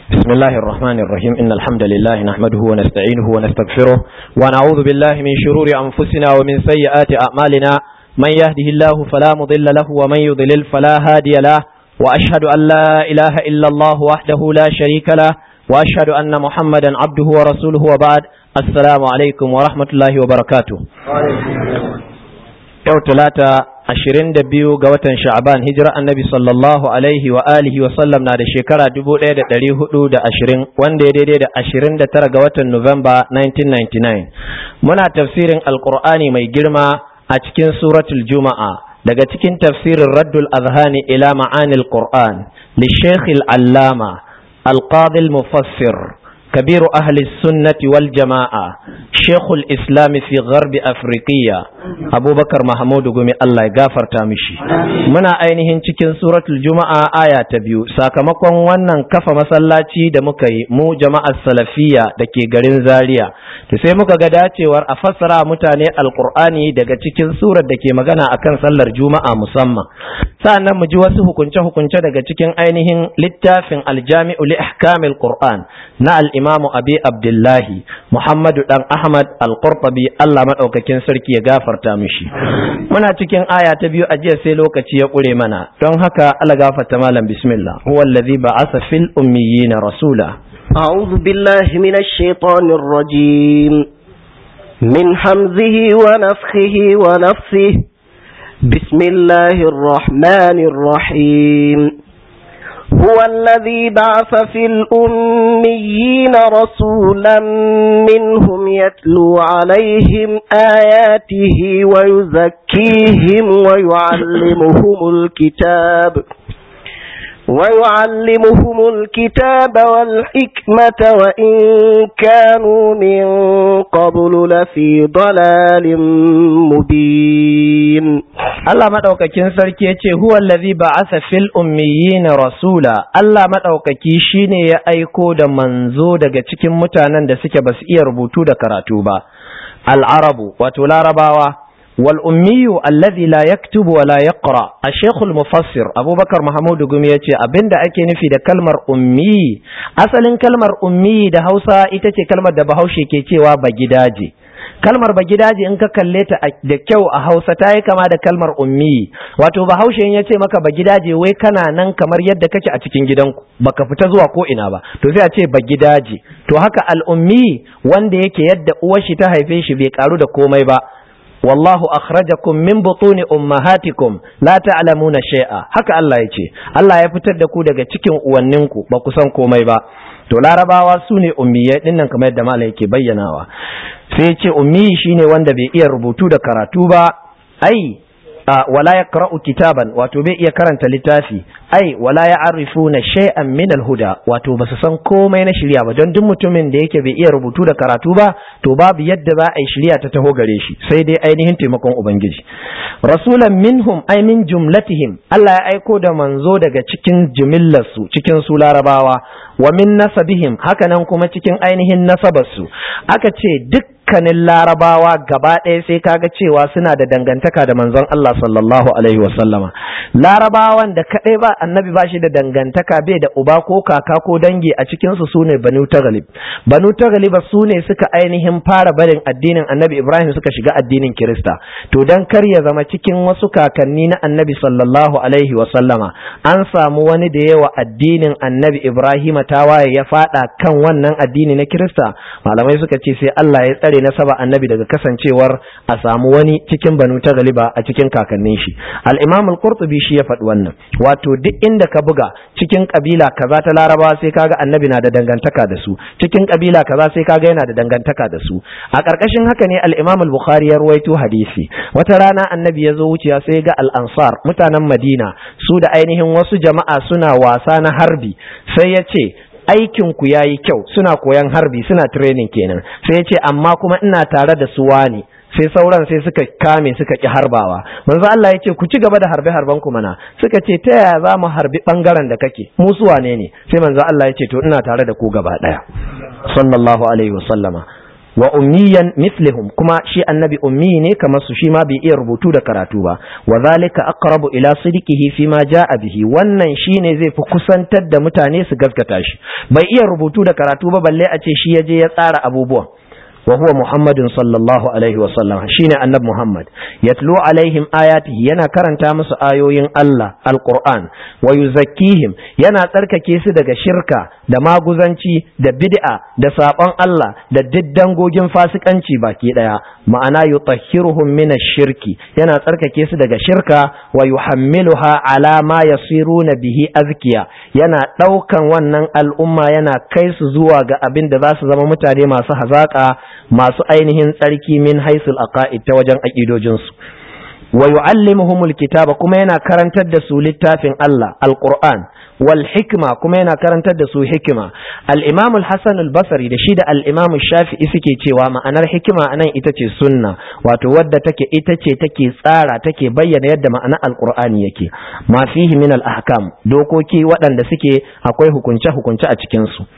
بسم الله الرحمن الرحيم إن الحمد لله نحمده ونستعينه ونستغفره ونعوذ بالله من شرور أنفسنا ومن سيئات أعمالنا من يهده الله فلا مضل له ومن يضلل فلا هادي له وأشهد أن لا إله إلا الله وحده لا شريك له وأشهد أن محمدا عبده ورسوله وبعد السلام عليكم ورحمة الله وبركاته yau talata ashirin da biyu ga watan sha'aban hijira annabi sallallahu alaihi wa alihi wa sallam na da shekara dubu ɗaya da ɗari hudu da ashirin wanda ya daidai da ashirin da tara ga watan nuwamba 1999 muna tafsirin alkur'ani mai girma a cikin suratul juma'a daga cikin tafsirin raddul azhani ila ma'anil qur'an li shekh allama alqadi mufassir كبير أهل السنة والجماعة شيخ الإسلام في غرب أفريقيا أبو بكر محمود قمي الله يغافر تامشي منا أينهن cikin suratul juma'a aya ta biyu sakamakon wannan kafa masallaci da muka yi mu jama'ar salafiya da ke garin zaria to sai muka ga dacewar a fassara mutane alqur'ani daga cikin surar da ke magana akan sallar juma'a musamman sa'annan mu ji wasu hukunce-hukunce daga cikin ainihin littafin aljami'u li ahkamil qur'an na al imamu abi abdullahi muhammadu dan ahmad al-qurtubi Allah madaukakin sarki ya gafarta mishi muna cikin aya ta biyu a jiya sai lokaci ya kure mana don haka Allah gafarta malam bismillah huwa allazi ba'atha fil ummiyina rasula أعوذ بالله من الشيطان الرجيم من حمزه ونفخه ونفثه بسم الله الرحمن الرحيم هو الذي بعث في الأميين رسولا منهم يتلو عليهم آياته ويزكيهم ويعلمهم الكتاب ويعلمهم الكتاب والحكمة وإن كانوا من قبل لفي ضلال مبين Allah madaukakin sarki yace huwa allazi ba'atha fil ummiyina rasula Allah madaukaki shine ya aiko da manzo daga cikin mutanen da suke basu iya rubutu da karatu ba al-arabu wato larabawa wal ummiyu alladhi la yaktubu wa la yaqra ash-shaykh al-mufassir Abubakar Mahmud Gumi yace abinda ake nufi da kalmar ummi asalin kalmar ummi da Hausa ita ce kalmar da Bahaushe ke cewa bagidaje kalmar bagidaje in ka kalle ta da kyau a Hausa ta yi kama da kalmar ummi wato Bahaushe ya ce maka bagidaje wai kana nan kamar yadda kake a cikin gidanku baka fita zuwa ko ina ba to sai a ce bagidaje to haka al-ummi wanda yake yadda uwar shi ta haife shi bai karu da komai ba wallahu akhrajakum min butuni ummahatikum la ta'lamuna shay'a haka Allah ya ce Allah ya fitar da ku daga cikin uwanninku ba ku san komai ba to larabawa su ne ummiyai dinnan kamar yadda malam yake bayyanawa sai ce ummi shine wanda bai iya rubutu da karatu ba ai wala yaqra'u kitaban wato bai iya karanta littafi ai wala ya'rifuna shay'an min al-huda wato basu san komai na shari'a ba don duk mutumin da yake bai iya rubutu da karatu ba to babu yadda za a yi shari'a ta taho gare shi sai dai ainihin taimakon ubangiji rasulan minhum ai min jumlatihim Allah ya aiko da manzo daga cikin jimillarsu cikin su larabawa wa min nasabihim hakanan kuma cikin ainihin nasabarsu aka ce dukkanin larabawa gaba ɗaya sai kaga cewa suna da dangantaka da manzon Allah sallallahu alaihi wasallama larabawan da kaɗai ba annabi ba shi da dangantaka bai da uba ko kaka ko dangi a cikin su sune banu tagalib banu tagalib su ne suka ainihin fara barin addinin annabi ibrahim suka shiga addinin kirista to dan kar ya zama cikin wasu kakanni na annabi sallallahu alaihi wasallama an samu wani da yawa addinin annabi ibrahim tawaye ya fada kan wannan addini na kirista malamai suka ce sai Allah ya tsare nasaba annabi daga kasancewar a samu wani cikin banu ta galiba a cikin kakannin shi al-imam al-qurtubi shi ya faɗi wannan wato duk inda ka buga cikin kabila kaza ta larabawa sai kaga annabi na da dangantaka da su cikin kabila kaza sai kaga yana da dangantaka da su a ƙarƙashin haka ne al-imam al-bukhari ya ruwaito hadisi wata rana annabi ya zo wuciya sai ga al-ansar mutanen madina su da ainihin wasu jama'a suna wasa na harbi sai ya ce aikin ku yayi kyau suna koyan harbi suna training kenan sai ya ce amma kuma ina tare da su wani sai sauran sai suka kame suka ki harbawa manzo Allah ya ce ku ci gaba da harbe harban ku mana suka ce ta yaya za mu harbi bangaren da kake mu su wane ne sai manzo Allah ya ce to ina tare da ku gaba daya sallallahu alaihi wasallama wa ummiyan mislihum kuma shi annabi ummi ne kamar su shi ma bai iya rubutu da karatu ba wa zalika aqrabu ila sidqihi fi ma jaa bihi wannan shine zai fi kusantar da mutane su gaskata shi bai iya rubutu da karatu ba balle a ce shi yaje ya tsara abubuwan وهو محمد صلى الله عليه وسلم شين النبي محمد يتلو عليهم آياته ينا كرنتا مس آيوين الله القرآن ويزكيهم ينا تركake su daga shirka da maguzanci da bid'a da sabon Allah da diddangogin fasikanci baki daya ma'ana yutahhiruhum min ash-shirki yana tsarkake su daga shirka wa yuhammiluha ala ma yasiruna bihi azkiya yana daukan wannan al'umma yana kai su zuwa ga abin da za su zama mutane masu hazaka masu ainihin tsarki min haisul aqaid ta wajen aqidojinsu wa yu'allimuhumul kitaba kuma yana karantar da su littafin Allah alquran wal hikma kuma yana karantar da su hikima al-imam al-hasan al-basri da shi da al-imam shafi'i suke cewa ma'anar hikima anan ita ce sunna wato wadda take ita ce take tsara take bayyana yadda ma'anar alqur'ani yake ma fihi min al-ahkam dokoki waɗanda suke akwai hukunce hukunce a cikin su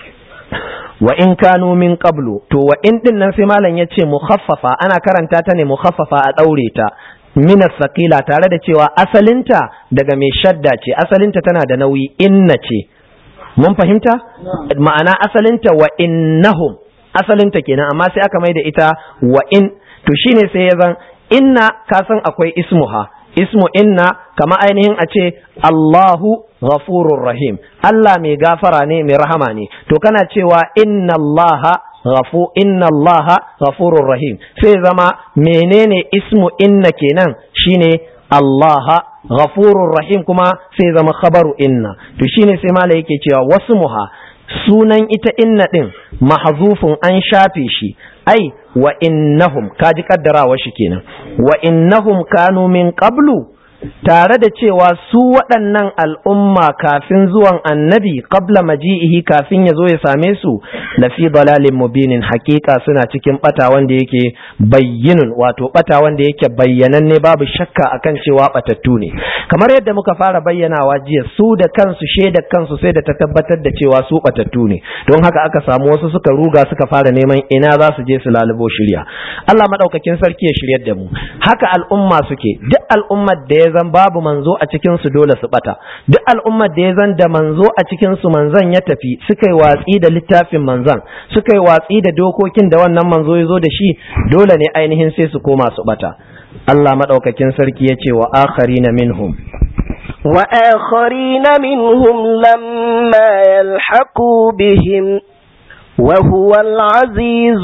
wa in kanu min qablu to wa in din nan sai malam yace mukhaffafa ana karanta ta ne mukhaffafa a daure ta min saqila tare da cewa asalinta daga mai shadda ce asalinta tana da nauyi inna ce mun fahimta ma'ana asalinta wa innahum asalinta kenan amma sai aka mai da ita wa in to shine sai ya zan inna ka san akwai ismuha ismu inna kama ainihin a ce Allahu ghafurur rahim Allah mai gafara ne mai rahama ne to kana cewa inna Allah ghafu inna Allah ghafurur rahim sai zama menene ismu inna kenan shine Allah ghafurur rahim kuma sai zama khabaru inna to shine sai mala yake cewa wasu muha sunan ita inna din mahzufun an shafe shi ai wa innahum kaji kaddarawa shi kenan wa innahum kanu min qablu tare da cewa su waɗannan al'umma kafin zuwan annabi qabla maji'ihi kafin ya zo ya same su la fi dalalin mubinin hakika suna cikin bata wanda yake bayyinun wato bata wanda yake bayyananne babu shakka akan cewa batattu ne kamar yadda muka fara bayyanawa jiya su da kansu shaida kansu sai da ta tabbatar da cewa su batattu ne don haka aka samu wasu suka ruga suka fara neman ina za su je su lalubo shirya Allah madaukakin sarki ya shiryar da mu haka al'umma suke duk al'ummar da ya zan babu manzo a cikin su dole su bata duk al'ummar da ya zan da manzo a cikin su manzon ya tafi suka yi watsi da littafin manzon suka yi watsi da dokokin da wannan manzo ya zo da shi dole ne ainihin sai su koma su bata Allah madaukakin sarki ya ce wa akharina minhum وآخرين منهم لما يلحقوا بهم وهو العزيز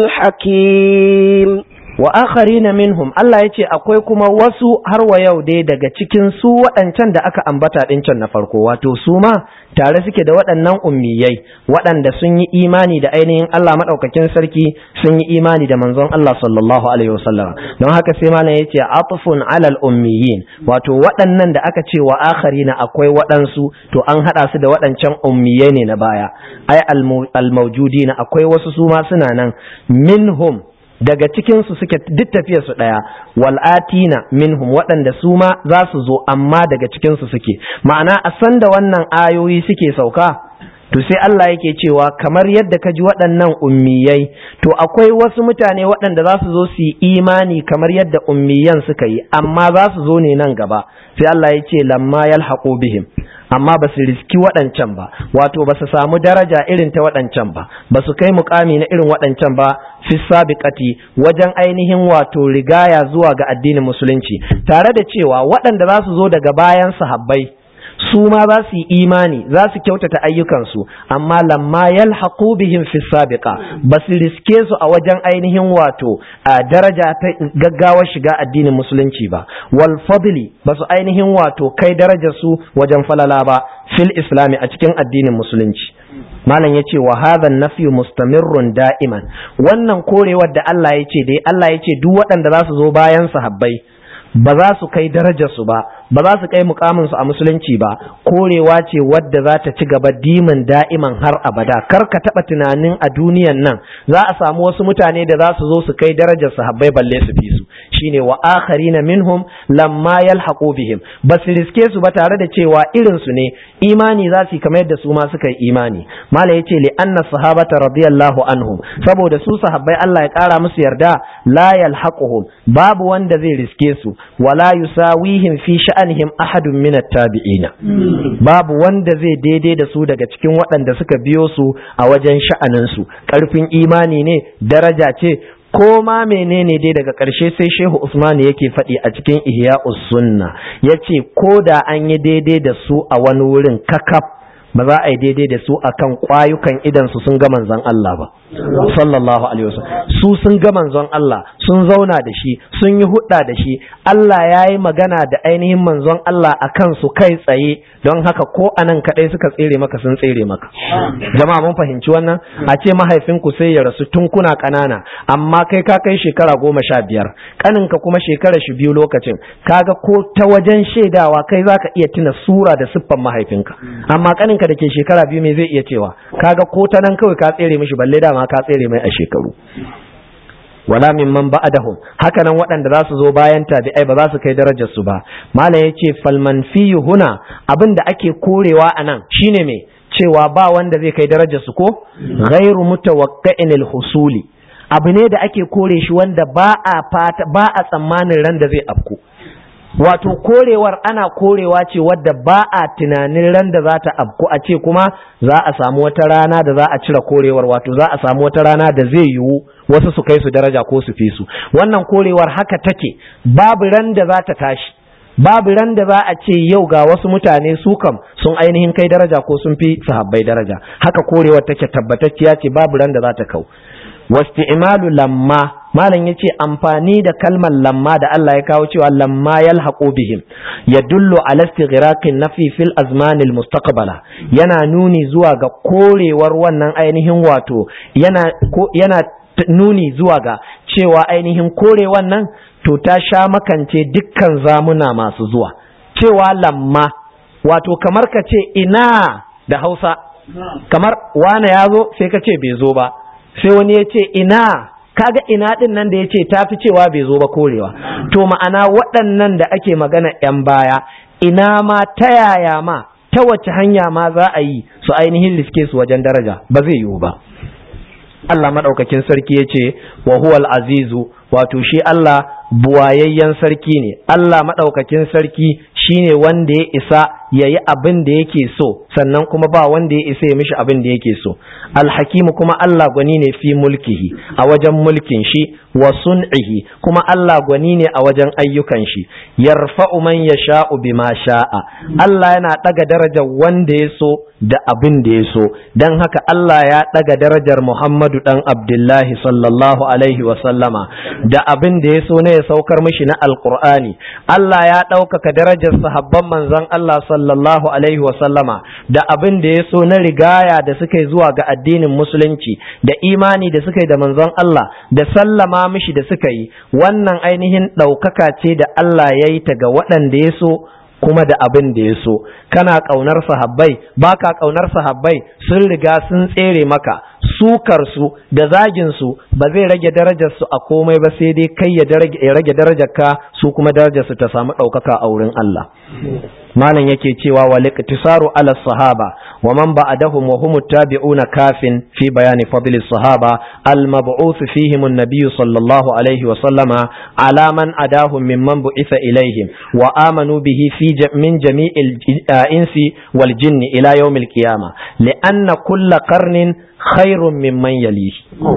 الحكيم wa akharina minhum Allah ya ce akwai kuma wasu har wa yau dai daga cikin su waɗancan da aka ambata ɗin can na farko wato su ma tare suke da waɗannan ummiyai waɗanda sun yi imani da ainihin Allah maɗaukakin sarki sun yi imani da manzon Allah sallallahu alaihi wasallam don haka sai malam ya ce atufun alal ummiyin wato waɗannan da aka ce wa akharina akwai waɗansu to an haɗa su da waɗancan ummiyai ne na baya ai al-mawjudina akwai wasu su ma suna nan minhum daga cikinsu suke duk tafiyar su ɗaya wal'atina minhum waɗanda su ma za su zo amma daga cikinsu suke ma'ana a san da wannan ayoyi suke sauka to sai Allah yake cewa kamar yadda ka ji waɗannan ummiyai to akwai wasu mutane waɗanda za su zo su yi imani kamar yadda ummiyan suka yi amma za su zo ne nan gaba sai Allah ya ce lamma yalhaqu bihim amma ba su riski waɗancan ba wato ba su samu daraja irin ta waɗancan ba ba su kai mukami na irin waɗancan ba fi sabiqati wajen ainihin wato rigaya zuwa ga addinin musulunci tare da cewa waɗanda za su zo daga bayan sahabbai su ma za su yi imani za su kyautata ayyukansu amma lamma yalhaqu bihim fi sabiqa ba su riske su a wajen ainihin wato a daraja ta gaggawar shiga addinin musulunci ba wal fadli ba su ainihin wato kai darajar su wajen falala ba fil islami a cikin addinin musulunci malam ya ce wa hadha nafyu mustamirrun da'iman wannan korewar da Allah ya ce dai Allah ya ce duk waɗanda za su zo bayan sahabbai ba za su kai darajarsu ba ba za su kai mukaminsu a musulunci ba korewa ce wadda za ta ci gaba dimin da'iman har abada kar ka taɓa tunanin a duniyan nan za a samu wasu mutane da za su zo su kai darajar sahabbai balle su fi su shine wa akharina minhum lamma yalhaqu bihim bas riske su ba tare da cewa irin su ne imani za su kamar yadda su ma suka yi imani mala yace li anna sahabata radiyallahu anhum saboda su sahabbai Allah ya kara musu yarda la yalhaquhum babu wanda zai riske su wala yusawihim fi sha'anihim ahadun min at-tabi'ina babu wanda zai daidai da su daga cikin waɗanda suka biyo su a wajen sha'anin su karfin imani ne daraja ce ko ma menene dai daga ƙarshe sai shehu usman yake faɗi a cikin ihya'us sunna yace ko da an yi daidai da su a wani wurin kakaf ba za a yi daidai da su akan kwayukan idan su sun ga manzon Allah ba sallallahu alaihi wasallam su sun ga manzon Allah sun zauna da shi sun yi hudda da shi Allah ya yi magana da ainihin manzon Allah akan su kai tsaye don haka ko anan kadai suka tsere maka sun tsere maka jama'a mun fahimci wannan a ce mahaifinku sai ya rasu tun kuna kanana amma kai ka kai shekara goma sha biyar kaninka kuma shekara shi biyu lokacin kaga ko ta wajen shaidawa kai zaka iya tuna sura da siffan mahaifinka amma kaninka da ke shekara biyu me zai iya cewa kaga ko ta nan kawai ka tsere mishi balle dama ka tsere mai a shekaru wala mimman ba'dahum haka nan waɗanda za su zo bayan tabi'ai ba za su kai darajar su ba malam yace falman fiyu huna abin da ake korewa anan shine me cewa ba wanda zai kai darajar su ko ghairu mutawaqqa'in husuli abu ne da ake kore shi wanda ba a fata ba a tsammanin ran da zai afku wato korewar ana korewa ce wadda ba a tunanin ran da za ta afku a ce kuma za a samu wata rana da za a cire korewar wato za a samu wata rana da zai yiwu wasu su kai su daraja ko su fi su wannan korewar haka take babu ran da za ta tashi babu ran da za a ce yau ga wasu mutane su kam sun ainihin kai daraja ko sun fi sahabbai daraja haka korewar take tabbatacciya ce babu ran da za ta kau wasti'malu lamma malam yace amfani da kalmar lamma da Allah ya kawo cewa lamma yalhaqu bihim yadullu ala istighraqin nafi fil azmanil mustaqbala yana nuni zuwa ga korewar wannan ainihin wato yana yana nuni zuwa ga cewa ainihin kore wannan to ta sha makance dukkan zamuna masu zuwa cewa lamma wato kamar ka ce ina da hausa kamar wane ya zo sai ka ce bai zo ba sai wani ya ce ina kaga ina din nan da ya ce ta fi cewa bai zo ba korewa to ma'ana waɗannan da ake magana 'yan baya ina ma ta yaya ma ta wace hanya ma za a yi su ainihin liske su wajen daraja ba zai yiwu ba Allah maɗaukakin sarki ya ce wa huwal azizu wato shi Allah buwayayyen sarki ne Allah maɗaukakin sarki shine wanda ya isa ya yi abin da yake so sannan kuma ba wanda ya isa ya mishi abin da yake so alhakimu kuma Allah gwani ne fi mulkihi a wajen mulkin shi wa sun'ihi kuma Allah gwani ne a wajen ayyukan shi yarfa'u man yasha'u bima sha'a Allah yana ɗaga darajar wanda ya so da abin da ya so dan haka Allah ya ɗaga darajar Muhammadu dan Abdullahi sallallahu alaihi wa sallama da abin da ya so ne ya saukar mishi na alqur'ani Allah ya ɗaukaka darajar sahabban manzon Allah sallallahu alaihi wa sallama da abin da ya so na rigaya da suka yi zuwa ga addinin musulunci da imani da suka yi da manzon Allah da sallama mishi da suka yi wannan ainihin ɗaukaka ce da Allah ya yi ta ga waɗanda ya so kuma da abin da ya so kana ƙaunar sahabbai baka ƙaunar sahabbai sun riga sun tsere maka sukar su da zagin su ba zai rage darajar su a komai ba sai dai kai ya rage darajar ka su kuma darajar su ta samu ɗaukaka a wurin Allah malam yake cewa wa liqtisaru ala sahaba wa man ba'dahum wa hum tabi'una kafin fi bayani fadli sahaba al mab'uth fihim an-nabiy sallallahu alayhi wa sallama ala man adahum mimman bu'itha ilayhim wa amanu bihi fi min jami'il insi wal jinni ila yawm al-qiyamah li'anna kull qarnin خير ممن يليه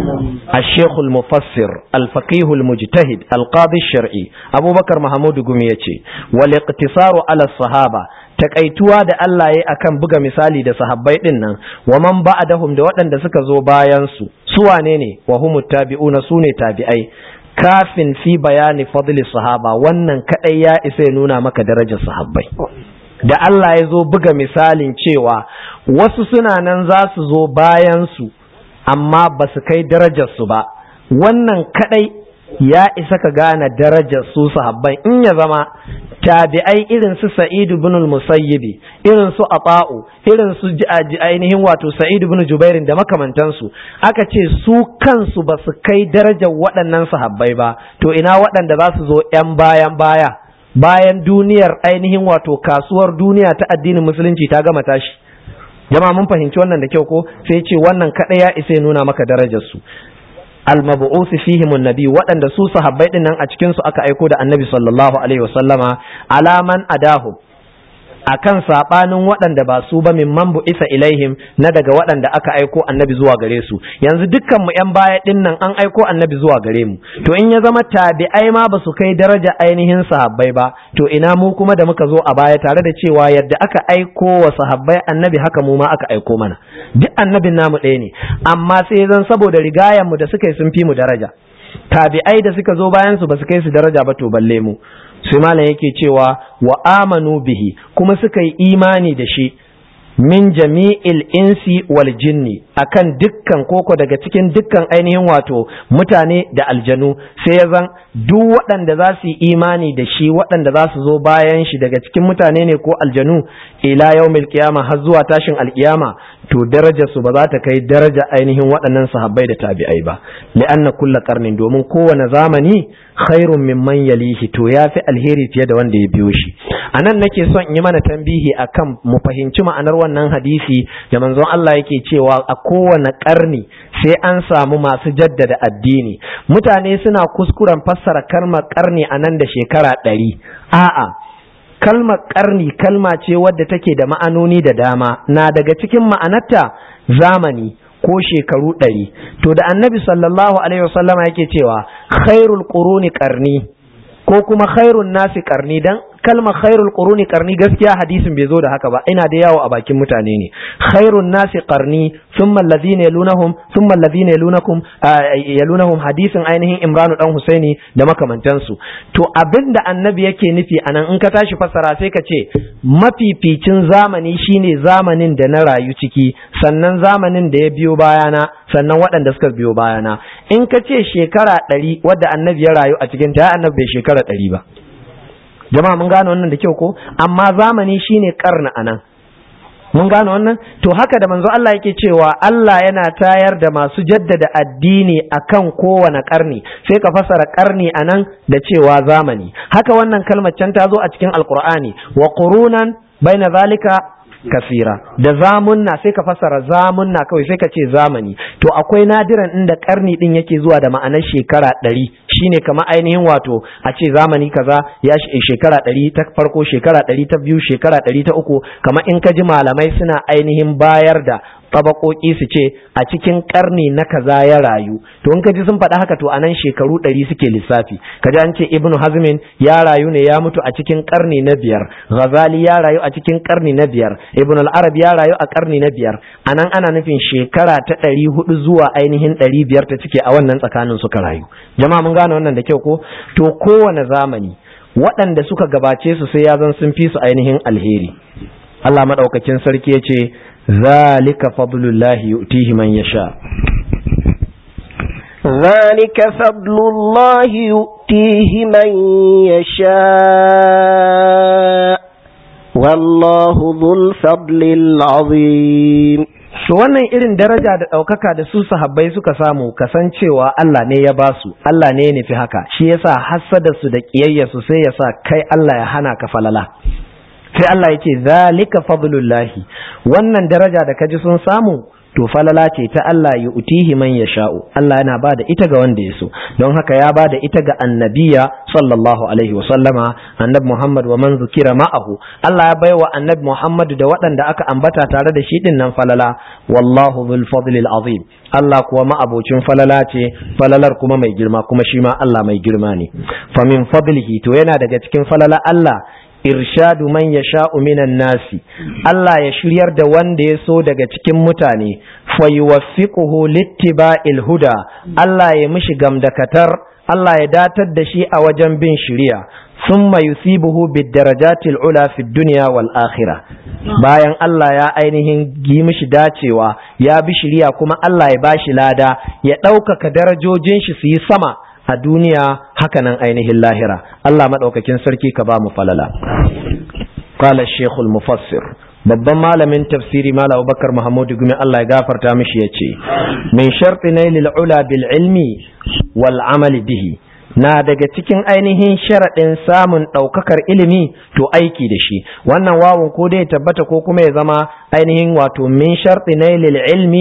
الشيخ المفسر الفقيه المجتهد القاضي الشرعي أبو بكر محمود قميتي والاقتصار على الصحابة takaituwa da Allah ya akan buga misali da sahabbai din nan wa man ba'dahum da waɗanda suka zo bayan su su wane ne wa humut tabi'una sune tabi'ai kafin fi bayani fadli sahaba wannan kadai ya isa ya nuna maka darajar sahabbai da Allah ya zo buga misalin cewa wasu suna nan za su zo bayansu amma ba su kai darajarsu ba wannan kadai ya isa ka gane darajar su sahabban in ya zama tabi'ai irin su Sa'id ibn al-Musayyib irin su Ata'u irin su ainihin wato Sa'id ibn Jubair da makamantansu aka ce su kansu ba su kai darajar waɗannan sahabbai ba to ina waɗanda za su zo ƴan bayan baya bayan duniyar ainihin wato kasuwar duniya ta addinin musulunci ta gama tashi jama'a mun fahimci wannan da kyau ko sai ce wannan kaɗai ya isa nuna maka darajar su al-mab'uth fihim an-nabi waɗanda su sahabbai din nan a cikin su aka aiko da annabi sallallahu alaihi wasallama alaman adahu akan sabanin waɗanda ba su ba min man isa ilaihim na daga waɗanda aka aiko annabi zuwa gare su yanzu dukkan mu yan baya din nan an aiko annabi zuwa gare mu to in ya zama tabi'ai ma ba su kai daraja ainihin sahabbai ba to ina mu kuma da muka zo a baya tare da cewa yadda aka aiko wa sahabbai annabi haka mu ma aka aiko mana duk annabin namu ɗaya ne amma sai zan saboda rigayen mu da suka yi sun fi mu daraja tabi'ai da suka zo bayan su ba su kai su daraja ba to balle mu sai malam yake cewa wa amanu bihi kuma suka yi imani da shi min jami'il insi wal jinni akan dukkan koko daga cikin dukkan ainihin wato mutane da aljanu sai ya zan duk waɗanda za su yi imani da shi waɗanda za su zo bayan shi daga cikin mutane ne ko aljanu ila yaumil qiyama har zuwa tashin alkiyama to darajar su ba za ta kai daraja ainihin waɗannan sahabbai da tabi'ai ba li'anna kulla qarnin domin kowane zamani khairun mimman yalihi to yafi alheri fiye da wanda ya biyo shi anan nake son in yi mana tambihi akan mu fahimci ma'anar wannan hadisi da manzon Allah yake cewa a kowane karni sai an samu masu jaddada addini mutane suna kuskuren fassara kalmar karni a nan da shekara ɗari a'a kalmar karni kalma ce wadda take da ma'anoni da dama na daga cikin ma'anarta zamani ko shekaru ɗari to da annabi sallallahu alaihi wasallama yake cewa khairul quruni qarni ko kuma khairun nasi qarni dan kalmar khairul quruni qarni gaskiya hadisin bai zo da haka ba ina da yawo a bakin mutane ne khairun nasi qarni thumma alladhina yalunahum thumma alladhina yalunakum yalunahum hadisin ainihin imranu dan husaini da makamantansu to abinda annabi yake nufi anan in ka tashi fassara sai ka ce mafificin zamani shine zamanin da na rayu ciki sannan zamanin da ya biyo bayana sannan waɗanda suka biyo bayana in ka ce shekara ɗari wadda annabi ya rayu a cikin ta annabi bai shekara ɗari ba jama'a mun gane wannan da kyau ko amma zamani shine karna anan mun gane wannan to haka da manzo Allah yake cewa Allah yana tayar da masu jaddada addini akan kowane karni sai ka fasara karni anan da cewa zamani haka wannan kalmar can ta zo a cikin alqur'ani wa qurunan baina zalika kasira da zamunna sai ka fassara zamunna kawai sai ka ce zamani to akwai nadiran inda karni din yake zuwa da ma'anar shekara ɗari shine kamar ainihin wato a ce zamani kaza ya shekara ɗari ta farko shekara ɗari ta biyu shekara ɗari ta uku kamar in ka ji malamai suna ainihin bayar da tabakoki su ce a cikin karni na kaza ya rayu to in ka ji sun faɗa haka to anan shekaru ɗari suke lissafi ka ji an ce ibnu hazmin ya rayu ne ya mutu a cikin karni na biyar ghazali ya rayu a cikin karni na biyar ibnu al-arab ya rayu a karni na biyar anan ana nufin shekara ta ɗari hudu zuwa ainihin ɗari biyar ta cike a wannan tsakanin suka rayu jama'a mun gane wannan da kyau ko to kowane zamani waɗanda suka gabace su sai ya zan sun fi su ainihin alheri Allah madaukakin sarki ya ce ذلك فضل الله يؤتيه من يشاء ذلك فضل الله يؤتيه من يشاء والله ذو الفضل العظيم to wannan irin daraja da ɗaukaka da su sahabbai suka samu kasancewa Allah ne ya basu Allah ne ya nufi haka shi yasa hassada su da ƙiyayya su sai yasa kai Allah ya hana ka falala sai Allah ya ce zalika fadlullahi wannan daraja da kaji sun samu to falala ce ta Allah ya utihi man yasha'u Allah yana bada ita ga wanda ya so don haka ya bada ita ga annabiya sallallahu alaihi wa sallama annabi Muhammad wa man zukira ma'ahu Allah ya baiwa annabi Muhammad da waɗanda aka ambata tare da shi din nan falala wallahu dhul fadlil azim Allah kuwa ma'abocin falala ce falalar kuma mai girma kuma shi ma Allah mai girma ne fa min fadlihi to yana daga cikin falala Allah irshadu man ya sha'u minan nasi Allah ya shiryar da wanda ya so daga cikin mutane fayuwaffiquhu littiba'il huda Allah ya mishi gamdakatar Allah ya datar da shi a wajen bin shiriya thumma yusibuhu bid-darajatil ula fid dunya wal akhirah bayan Allah ya ainihin yi mishi dacewa ya bi shiriya kuma Allah ya bashi lada ya ɗaukaka darajojin shi su yi sama a duniya hakanan ainihin lahira Allah maɗaukakin sarki ka ba mu falala qala shaykhul mufassir babban malamin tafsiri malam Abubakar Muhammadu Gumi Allah ya gafarta mishi yace min sharti nailil ula bil ilmi wal amali bihi na daga cikin ainihin sharaɗin samun ɗaukakar ilimi to aiki da shi wannan wawun ko dai tabbata ko kuma ya zama ainihin wato min sharti nailil ilmi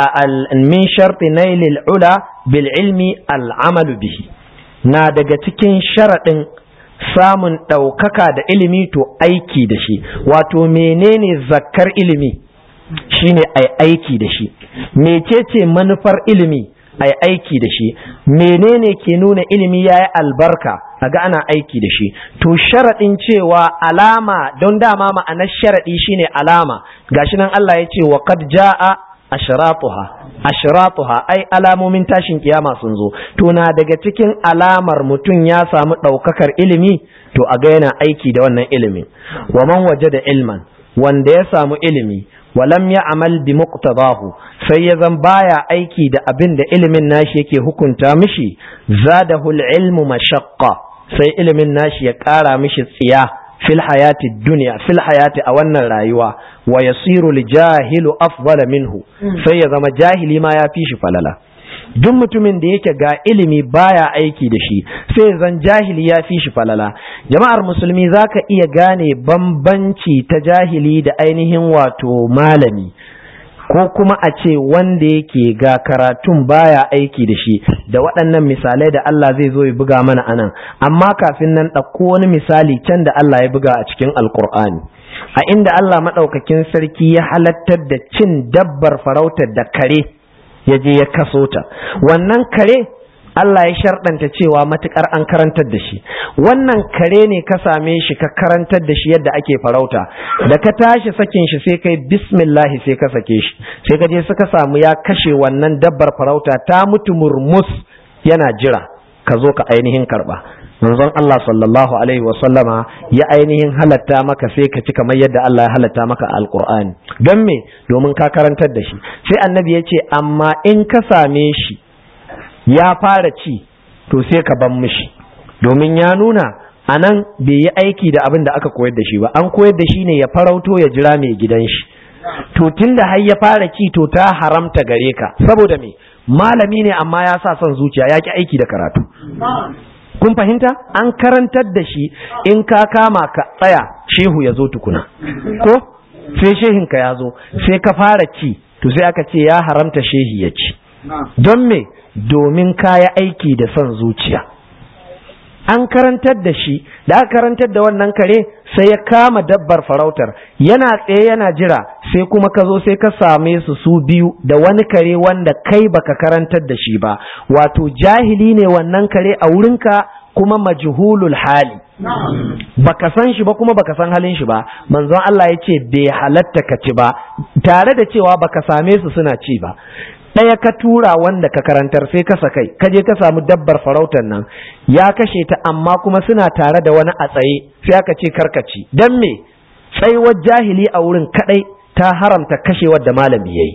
min sharti nailil ula bil ilmi al amalu bihi na daga cikin sharaɗin samun ɗaukaka da ilimi to aiki da shi wato menene zakkar ilimi shine ai aiki da shi mecece manufar ilimi ai aiki da shi menene ke nuna ilimi ya yi albarka a ga ana aiki da shi to sharaɗin cewa alama don dama ma'anar sharaɗi shine alama gashi nan Allah ya ce wa qad jaa ashratuha ashratuha ai alamomin tashin kiyama sun zo to na daga cikin alamar mutum ya samu ɗaukakar ilimi to a ga yana aiki da wannan ilimin wa man waje da ilman wanda ya samu ilimi walam ya amal bi muqtadahu sai ya zan baya aiki da abin da ilimin nashi yake hukunta mishi zadahu ilmu mashaqqa sai ilimin nashi ya ƙara mishi tsiya fil hayati dunya fil hayati a wannan rayuwa wa yasiru li jahilu afdala minhu sai ya zama jahili ma ya fi shi falala duk mutumin da yake ga ilimi baya aiki da shi sai zan jahili ya fi shi falala jama'ar musulmi zaka iya gane bambanci ta jahili da ainihin wato malami ko kuma a ce wanda yake ga karatun baya aiki da shi da waɗannan misalai da Allah zai zo ya buga mana anan amma kafin nan ɗauko wani misali can da Allah ya buga a cikin alkur'ani a inda Allah maɗaukakin sarki ya halattar da cin dabbar farautar da kare ya je ya kaso ta wannan kare Allah ya sharɗanta cewa matukar an karantar da shi wannan kare ne ka same shi ka karantar da shi yadda ake farauta da ka tashi sakin shi sai kai bismillahi sai ka sake shi sai ka je suka samu ya kashe wannan dabbar farauta ta mutu murmus yana jira ka zo ka ainihin karba manzon Allah sallallahu alaihi wa sallama ya ainihin halatta maka sai ka ci kamar yadda Allah ya halatta maka alqur'ani don me domin ka karantar da shi sai annabi ya ce amma in ka same shi ya fara ci to sai ka ban mishi domin ya nuna a nan bai yi aiki da abin da aka koyar da shi ba an koyar da shi ne ya farauto ya jira mai gidan shi to tun da har ya fara ci to ta haramta gare ka saboda me malami ne amma ya sa son zuciya ya ki aiki da karatu kun fahimta an karantar da shi in ka kama ka tsaya shehu ya zo tukuna ko sai shehinka ya zo sai ka fara ci to sai aka ce ya haramta shehi ya ci don me domin kaya aiki da son zuciya an karantar da shi da aka karantar da wannan kare sai ya kama dabbar farautar yana tsaye yana jira sai kuma ka zo sai ka same su su biyu da wani kare wanda kai baka karantar da shi ba wato jahili ne wannan kare a wurinka kuma majhulul hali baka san shi ba kuma baka san halin shi ba manzon Allah ya ce bai halatta ka ci ba tare da cewa baka same su suna ci ba ɗaya ka tura wanda ka karantar sai ka sakai ka je ka samu dabbar farautar nan ya kashe ta amma kuma suna tare da wani a tsaye sai aka ce karkaci dan me tsaiwar jahili a wurin kadai ta haramta kashewar da malami yayi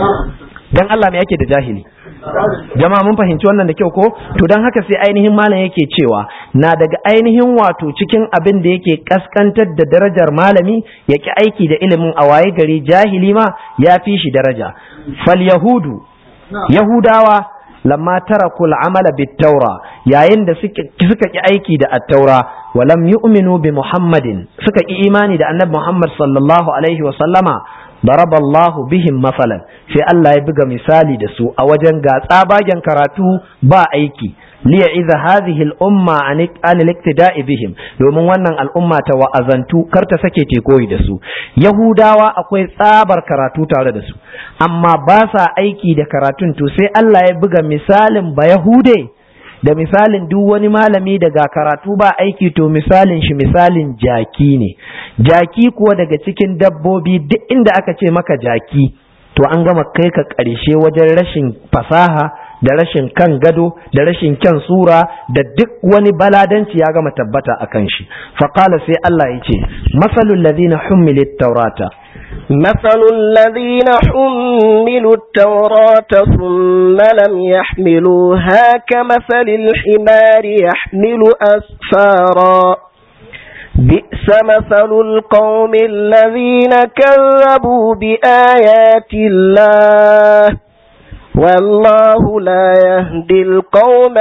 dan Allah me yake da jahili jama'a mun fahimci wannan da kyau ko to dan haka sai ainihin malam yake cewa na daga ainihin wato cikin abin da yake kaskantar da darajar malami ya ki aiki da ilimin a waye gari jahili ma ya fi shi daraja fal yahudu yahudawa lamma taraku al'amala bit taura yayin da suka ki aiki da at-taura wa lam yu'minu bi muhammadin suka ki imani da annabi muhammad sallallahu alaihi wa sallama ضرب الله بهم مثلا sai Allah ya buga misali da su a wajen ga tsabagen karatu ba aiki liya iza hadhihi al-umma an al-iktida'i bihim domin wannan al'umma ta wa'azantu kar ta sake te koyi da su yahudawa akwai tsabar karatu tare da su amma ba sa aiki da karatun to sai Allah ya buga misalin ba yahude da misalin duk wani malami daga karatu ba aiki to misalin shi misalin jaki ne jaki kuwa daga cikin dabbobi duk inda aka ce maka jaki to an gama kai ka ƙarshe wajen rashin fasaha da rashin kan gado da rashin kyan sura da duk wani baladanci ya gama tabbata a kan shi faƙala sai Allah ya ce masalul ladina hummilit taurata مثل الذين حملوا التوراة ثم لم يحملوها كمثل الحمار يحمل أسفارا بئس مثل القوم الذين كذبوا بآيات الله والله لا يهدي القوم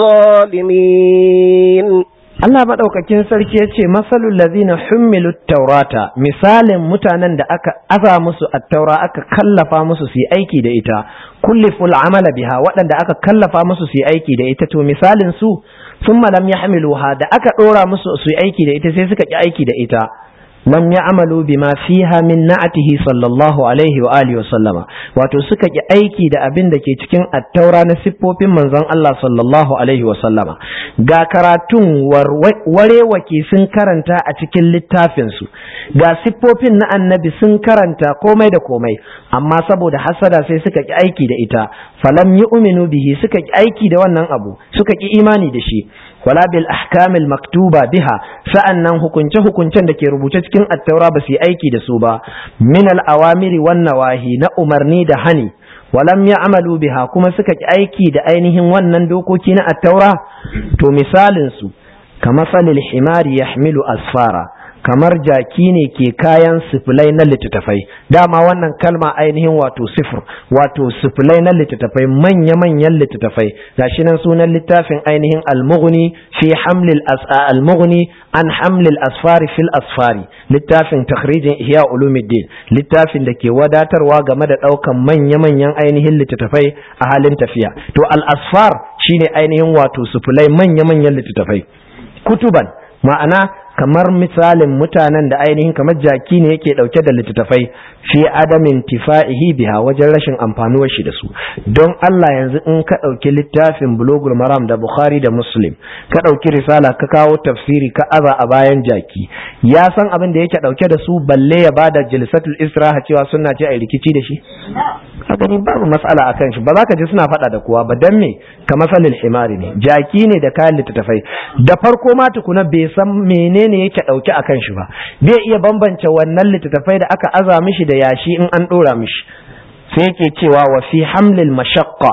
الظالمين Allah maɗaukakin sarki ya ce masalul lazina hummilu taurata misalin mutanen da aka aza musu attaura aka kallafa musu su yi aiki da ita kulliful amala biha waɗanda aka kallafa musu su yi aiki da ita to misalin su sun lam yahmiluha da aka ɗora musu su yi aiki da ita sai suka ƙi aiki da ita lam ya'malu bima fiha min na'atihi sallallahu alaihi wa alihi wa sallama wato suka ki aiki da abin da ke cikin attaura na siffofin manzon Allah sallallahu alaihi wa sallama ga karatun warewake sun karanta a cikin littafin su ga siffofin na annabi sun karanta komai da komai amma saboda hasada sai suka ki aiki da ita falam yu'minu bihi suka ki aiki da wannan abu suka ki imani da shi wala bil ahkamil maktuba biha sa'annan hukunce hukuncen da ke rubuce cikin attaura ba su yi aiki da su ba min al awamiri wan nawahi na umarni da hani walam ya'malu biha kuma suka ki aiki da ainihin wannan dokoki na attaura to misalin su kamasalil himari yahmilu asfara kamar jaki ne ke kayan sifilai na littattafai dama wannan kalma ainihin wato sifir wato sifilai na littattafai manya-manyan littattafai gashi nan sunan littafin ainihin almughni fi hamlil almughni an hamlil asfari fil asfari littafin takhrijin ihya ulumuddin littafin da ke wadatarwa game da daukan manya-manyan ainihin littattafai a halin tafiya to al asfar shine ainihin wato sifilai manya-manyan littattafai kutuban ma'ana kamar misalin mutanen da ainihin kamar jaki ne yake dauke da littattafai fi adamin tifa'ihi biha wajen rashin amfanuwar shi da su don Allah yanzu in ka dauki littafin bulogul maram da bukhari da muslim ka dauki risala ka kawo tafsiri ka aza a bayan jaki ya san abin da yake dauke da su balle ya bada jilsatul istiraha cewa sunna ce a rikici da shi ka gani babu matsala akan shi ba za ka ji suna faɗa da kowa ba dan me ka masalil himari ne jaki ne da kayan littattafai da farko ma tukuna bai san menene yake ɗauke a kan shi ba bai iya bambance wannan littattafai da aka aza mishi da yashi in an ɗora mishi sai yake cewa wa fi hamlil mashaqqa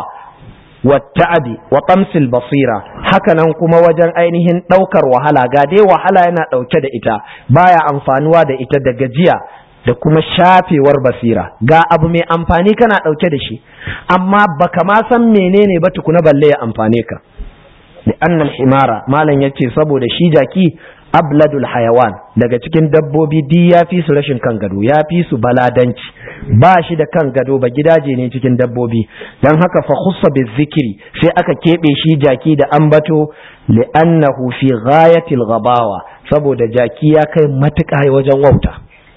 wa ta'abi wa tamsil basira hakanan kuma wajen ainihin ɗaukar wahala ga dai wahala yana ɗauke da ita baya amfanuwa da ita da gajiya da kuma shafewar basira ga abu mai amfani kana ɗauke da shi amma baka ma san menene ba tukuna balle ya amfane ka da annal himara malam yace saboda shi jaki abladul hayawan daga cikin dabbobi di ya fi su rashin kan gado ya fi su baladanci ba shi da kan gado ba gidaje ne cikin dabbobi don haka fa khussa bi zikiri sai aka keɓe shi jaki da ambato li'annahu fi ghayatil ghabawa saboda jaki ya kai matuƙa wajen wauta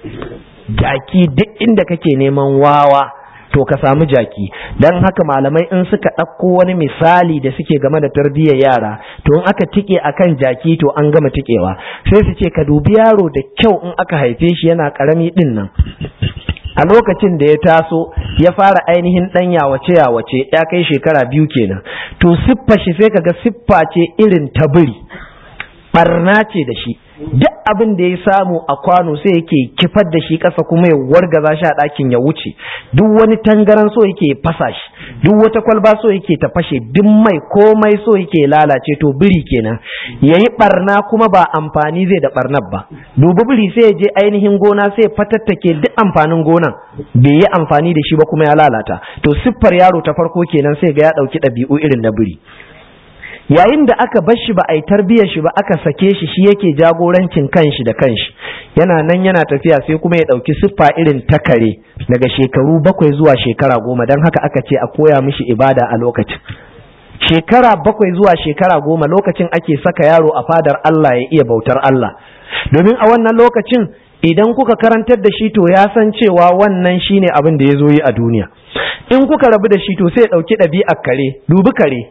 jaki duk inda kake neman wawa to ka samu jaki don haka malamai in suka ɗauko wani misali da suke game da tarbiyyar yara to in aka tike akan jaki to an gama tikewa sai su ce ka dubi yaro da kyau in aka haife shi yana ƙarami ɗin nan a lokacin da ya taso ya fara ainihin ɗan yawace yawace ya kai shekara biyu kenan to siffa shi sai kaga siffa ce irin ta biri barna ce da shi duk abin da ya samu a kwano sai yake kifar da shi ƙasa kuma ya wargaza shi a ɗakin ya wuce duk wani tangaran so yake fasa shi duk wata kwalba so yake ta fashe duk mai komai so yake lalace to biri kenan yayi barna kuma ba amfani zai da barnar ba dubi biri sai ya je ainihin gona sai ya fatattake duk amfanin gonan bai yi amfani da shi ba kuma ya lalata to siffar yaro ta farko kenan sai ga ya ɗauki ɗabi'u irin na biri yayin da aka bar shi ba a yi tarbiyyar shi ba aka sake shi shi yake jagorancin kanshi da kanshi yana nan yana tafiya sai kuma ya ɗauki siffa irin ta kare daga shekaru bakwai zuwa shekara goma don haka aka ce a koya mishi ibada a lokacin shekara bakwai zuwa shekara goma lokacin ake saka yaro a fadar Allah ya iya bautar Allah domin a wannan lokacin idan kuka karantar da shi to ya san cewa wannan shine abin da ya zo yi a duniya in kuka rabu da shi to sai ya ɗauki ɗabi'ar kare dubi kare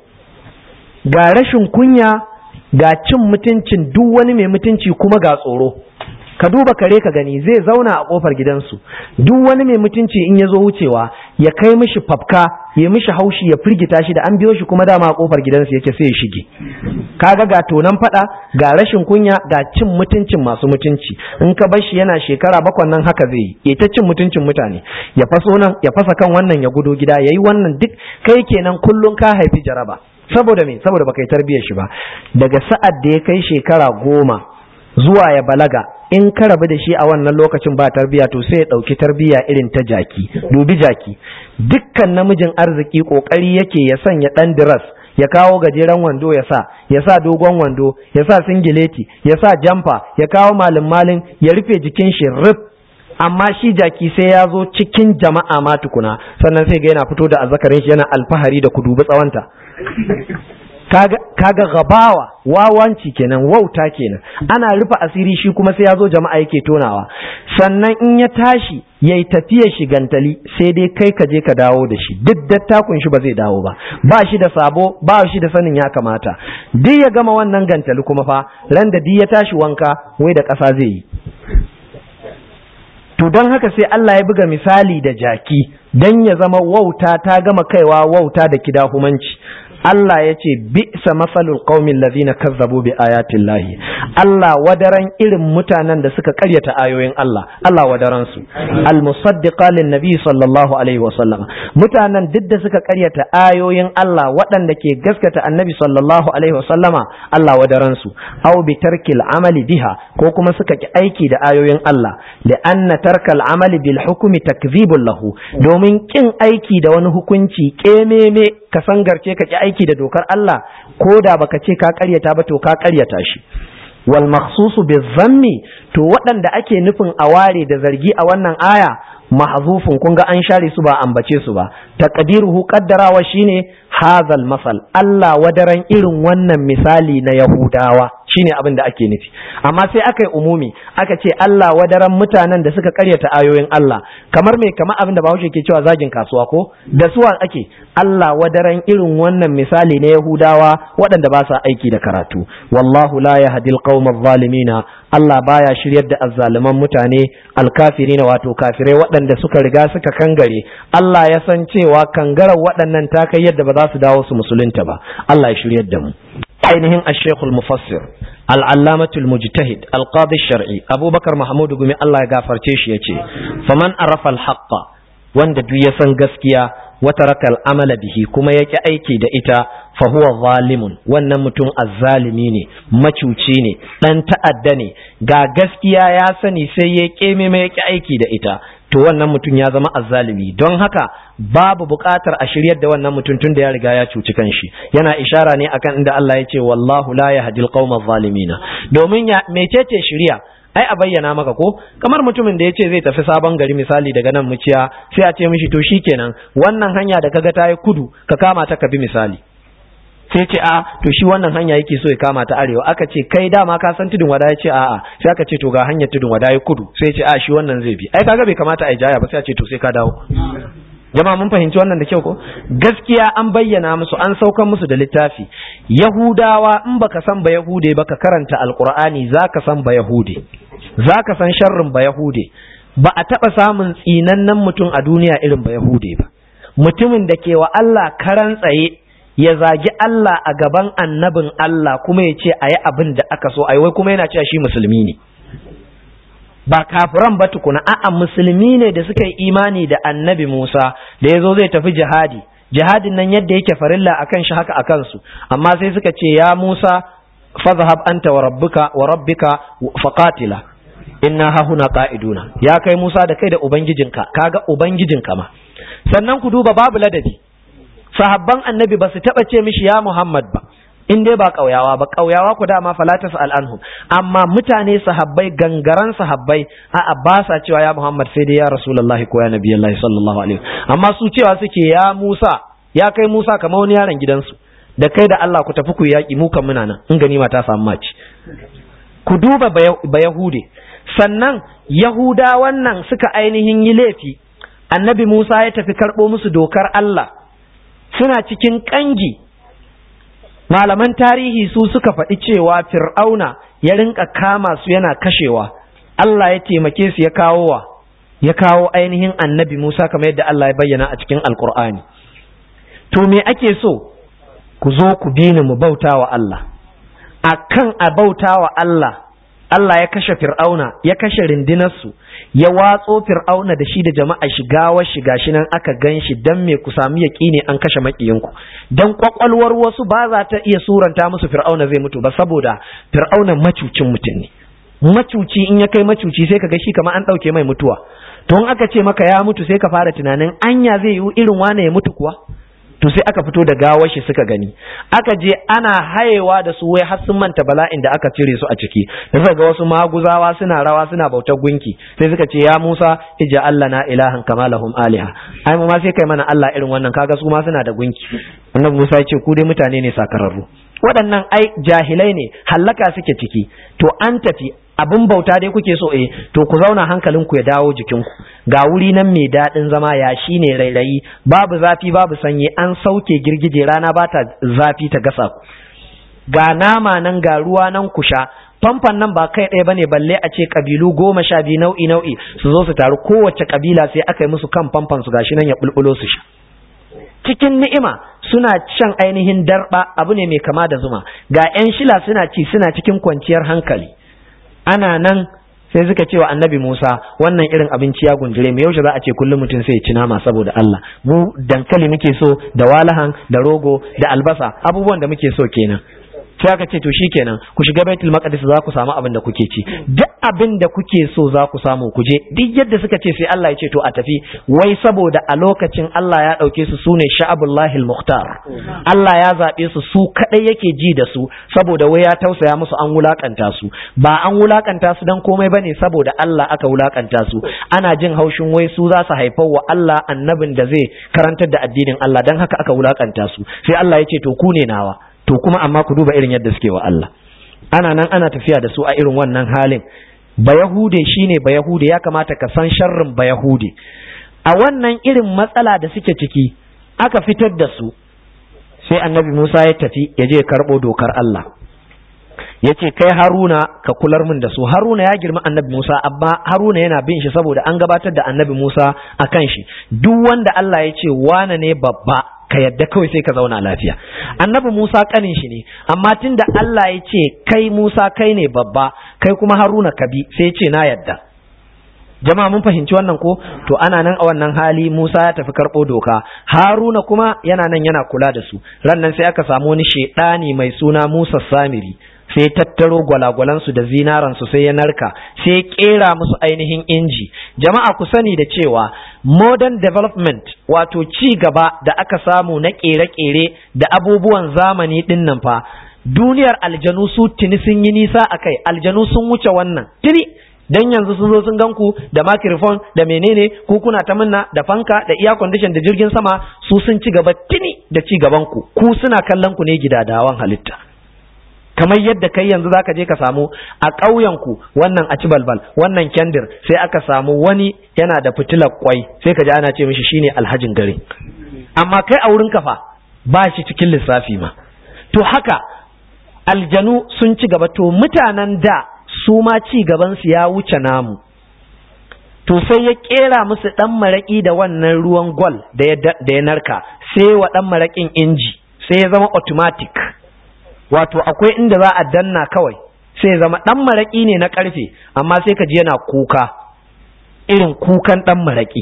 ga rashin kunya ga cin mutuncin duk wani mai mutunci kuma ga tsoro ka duba kare ka gani zai zauna a kofar gidansu duk wani mai mutunci in ya zo wucewa ya kai mishi fafka ya mishi haushi ya firgita shi da an biyo shi kuma dama a kofar gidansu yake sai ya shige kaga ga tonan fada ga rashin kunya ga cin mutuncin masu mutunci in ka bar shi yana shekara bakwan nan haka zai yi ya ta cin mutuncin mutane ya faso nan ya fasa kan wannan ya gudo gida yayi wannan duk kai kenan kullun ka haifi jaraba saboda me saboda baka yi tarbiyyar shi ba daga sa'ad da ya kai shekara goma zuwa ya balaga in ka rabu da shi a wannan lokacin ba tarbiya to sai ya ɗauki tarbiya irin ta jaki dubi jaki dukkan namijin arziki ƙoƙari yake ya sanya ɗan diras ya kawo gajeren wando ya sa ya sa dogon wando ya sa singileti ya sa jamfa ya kawo malin malin ya rufe jikin shi rif amma shi jaki sai ya zo cikin jama'a ma tukuna sannan sai ga yana fito da azzakarin shi yana alfahari da ku dubi tsawonta kaga gabawa wawanci kenan wauta kenan ana rufe asiri shi kuma sai ya zo jama'a yake tonawa sannan in ya tashi ya yi tafiyar shi gantali sai dai kai ka je ka dawo da shi duk dattakun shi ba zai dawo ba ba shi da sabo ba shi da sanin ya kamata duk ya gama wannan gantali kuma fa ran da duk ya tashi wanka wai da ƙasa zai yi to don haka sai Allah ya buga misali da jaki don ya zama wauta ta gama kaiwa wauta da kidahumanci Allah ya ce bi'sa masalul qaumin ladina kazzabu bi ayatin lahi Allah wadaran irin mutanen da suka karyata ayoyin Allah Allah wadaran su al musaddiqa lin nabi sallallahu alaihi wa sallam mutanen duk da suka karyata ayoyin Allah waɗanda ke gaskata annabi sallallahu alaihi wa sallama Allah wadaran su aw bi tarkil amali biha ko kuma suka ki aiki da ayoyin Allah li anna tarkal amali bil hukmi takdhibun lahu domin kin aiki da wani hukunci kememe ka sangarce ka ki aiki da dokar Allah ko da baka ce ka karyata ba to ka karyata shi wal makhsusu bizammi to waɗanda ake nufin a ware da zargi a wannan aya mahzufun kun ga an share su ba ambace su ba taqdiruhu qaddarawa shine hazal masal Allah wadaran irin wannan misali na Yahudawa shine abin da ake nufi amma sai aka yi umumi aka ce Allah wadaran mutanen da suka karyata ayoyin Allah kamar me kamar abin da Bahaushe ke cewa zagin kasuwa ko da suwa ake Allah wadaran irin wannan misali na Yahudawa waɗanda ba sa aiki da karatu wallahu la yahdil qaumadh zalimina Allah baya shiryar da azzaliman mutane alkafirina wato kafirai waɗanda suka riga suka kangare Allah ya san cewa kangarar waɗannan ta kai yadda ba za su dawo su musulunta ba Allah ya shiryar da mu ainihin ash-shaykh al-mufassir al-allamah al-mujtahid al-qadi shar'i Abubakar Mahmud gumi Allah ya gafarce shi yace faman arafa al-haqqa wanda duk ya san gaskiya wata rakal amala bihi kuma yake aiki da ita fa huwa zalimun wannan mutum azzalimi ne macuci ne dan ta'adda ne ga gaskiya ya sani sai ya keme mai yake aiki da ita to wannan mutum ya zama azzalimi don haka babu buƙatar a shiryar da wannan mutum tun da ya riga ya cuci kanshi yana ishara ne akan inda Allah ya ce wallahu la yahdil qaumadh zalimina domin ya mecece shiriya ai a bayyana maka ko kamar mutumin da ya ce zai tafi sabon gari misali daga nan muciya sai a ce mishi to shikenan wannan hanya da kaga ta yi kudu ka kama ta ka bi misali sai ce a to shi wannan hanya yake so ya kama ta arewa aka ce kai dama ka san tudun wada ya ce a'a sai aka ce to ga hanyar tudun wada ya kudu sai ce a shi wannan zai bi ai kaga bai kamata a jaya ba sai a ce to sai ka dawo jama'a mun fahimci wannan da kyau ko gaskiya an bayyana musu an saukan musu da littafi yahudawa in baka san ba yahude baka karanta alqur'ani zaka san ba yahude zaka san sharrin ba yahude ba a taba samun tsinannen mutum a duniya irin ba yahude ba mutumin da ke wa Allah karan tsaye ya zagi Allah a gaban annabin Allah kuma ya ce a yi abin da aka so a wai kuma yana cewa shi musulmi ne ba kafiran ba tukuna a'a musulmi ne da suka yi imani da annabi Musa da ya zo zai tafi jihadi jihadin nan yadda yake farilla akan shi haka akan su amma sai suka ce ya Musa fadhhab anta wa rabbuka wa rabbika faqatila inna hahuna qa'iduna ya kai Musa da kai da ubangijinka kaga ubangijinka ma sannan ku duba babu ladabi sahabban annabi ba su taba ce mishi ya Muhammad ba in dai ba ƙauyawa ba ƙauyawa ku dama falatas al'anhu amma mutane sahabbai gangaran sahabbai a ba sa cewa ya Muhammad sai dai ya Rasulullahi ko ya Nabi Allah sallallahu alaihi amma su cewa suke ya Musa ya kai Musa kamar wani yaron gidansu da kai da Allah ku tafi ku yaƙi mu kan muna nan in ganima ta samu maci ku duba ba Yahude sannan Yahuda wannan suka ainihin yi laifi annabi Musa ya tafi karɓo musu dokar Allah suna cikin ƙangi malaman tarihi su suka faɗi cewa fir'auna ya rinka kama su yana kashewa Allah ya taimake su ya kawo wa ya kawo ainihin annabi Musa kamar yadda Allah ya bayyana a cikin alkur'ani to me ake so ku zo ku bi ni mu bauta wa Allah akan a bauta wa Allah Allah ya kashe fir'auna ya kashe rindinarsu ya watso fir'auna da shi da jama'a shiga wa shiga shi nan aka gan shi dan me ku sami yaƙini an kashe maƙiyinku dan kwakwalwar wasu ba za ta iya suranta musu fir'auna zai mutu ba saboda fir'auna macucin mutum ne macuci in ya kai macuci sai ka ga shi kamar an ɗauke mai mutuwa to in aka ce maka ya mutu sai ka fara tunanin anya zai yi irin wane ya mutu kuwa to sai aka fito da gawar shi suka gani aka je ana hayewa da su wai har sun manta bala'in da aka cire su a ciki da suka ga wasu maguzawa suna rawa suna bautar gunki sai suka ce ya Musa ija Allah na ilahan kama lahum aliha ai mu ma sai kai mana Allah irin wannan kaga su ma suna da gunki annabi Musa ya ce ku dai mutane ne sakararru waɗannan ai jahilai ne hallaka suke ciki to an tafi abin bauta dai kuke so eh to ku zauna hankalinku ya dawo jikinku ga wuri nan mai daɗin zama ya shi ne rairayi babu zafi babu sanyi an sauke girgije rana ba ta zafi ta gasa ku ga nama nan ga ruwa nan ku sha famfan nan ba kai ɗaya bane balle a ce kabilu goma sha biyu nau'i nau'i su zo su taru kowace kabila sai aka yi musu kan famfan su gashi nan ya bulbulo su sha cikin ni'ima suna shan ainihin darba abu ne mai kama da zuma ga 'yan shila suna ci suna cikin kwanciyar hankali ana nan sai suka ce wa annabi Musa wannan irin abinci ya gundure mu yaushe za a ce kullum mutum sai ya ci nama saboda Allah mu dankali muke so da walahan da rogo da albasa abubuwan da muke so kenan sai aka ce to shikenan ku shiga baitul maqdis za ku samu abin da kuke ci duk abin da kuke so za ku samu ku je duk yadda suka ce sai Allah ya ce to a tafi wai saboda a lokacin Allah ya dauke su sune sha'abullahil muhtar Allah ya zabe su su kadai yake ji da su saboda wai ya tausaya musu an wulakanta su ba an wulakanta su dan komai bane saboda Allah aka wulakanta su ana jin haushin wai su za su haifar wa Allah annabin da zai karantar da addinin Allah dan haka aka wulakanta su sai Allah ya ce to ku ne nawa to kuma amma ku duba irin yadda suke wa Allah ana nan ana tafiya da su a irin wannan halin bayahude shine bayahude ya kamata ka san sharrin bayahude a wannan irin matsala da suke ciki aka fitar da su sai annabi Musa ya tafi ya je karɓo dokar Allah ya ce kai haruna ka kular min da su haruna ya girma annabi musa amma haruna yana bin shi saboda an gabatar da annabi musa a kan shi duk wanda allah ya ce wane ne babba ka yadda kawai sai ka zauna lafiya annabi musa kanin shi ne amma tunda allah ya ce kai musa kai ne babba kai kuma haruna ka bi sai ce na yadda jama'a mun fahimci wannan ko to ana nan a wannan hali Musa ya tafi karɓo doka Haruna kuma yana nan yana kula da su ran nan sai aka samu wani shedani mai suna Musa Samiri sai tattaro gwalagwalansu da zinaransu sai ya narka sai ya kera musu ainihin inji jama'a ku sani da cewa modern development wato ci gaba da aka samu na kere-kere da abubuwan zamani din nan fa duniyar aljanu su tuni sun yi nisa a kai aljanu sun wuce wannan tuni dan yanzu sun zo sun ganku da microphone da menene ku kuna ta minna da fanka da air condition da jirgin sama su sun ci gaba tuni da ci gaban ku ku suna kallon ku ne gidadawan halitta kamar yadda kai yanzu zaka je ka samu a ƙauyen ku wannan a ci balbal wannan kendir sai aka samu wani yana da fitilar kwai sai ka ji ana ce mishi shine alhajin gari amma kai a wurin kafa ba shi cikin lissafi ma to haka aljanu sun ci gaba to mutanen da su ma ci gabansu ya wuce namu to sai ya kera musu ɗan maraƙi da wannan ruwan gwal da ya narka sai wa ɗan maraƙin inji sai ya zama automatic wato akwai inda za a danna kawai sai ya zama ɗan maraƙi ne na ƙarfe amma sai ka ji yana kuka irin kukan ɗan maraƙi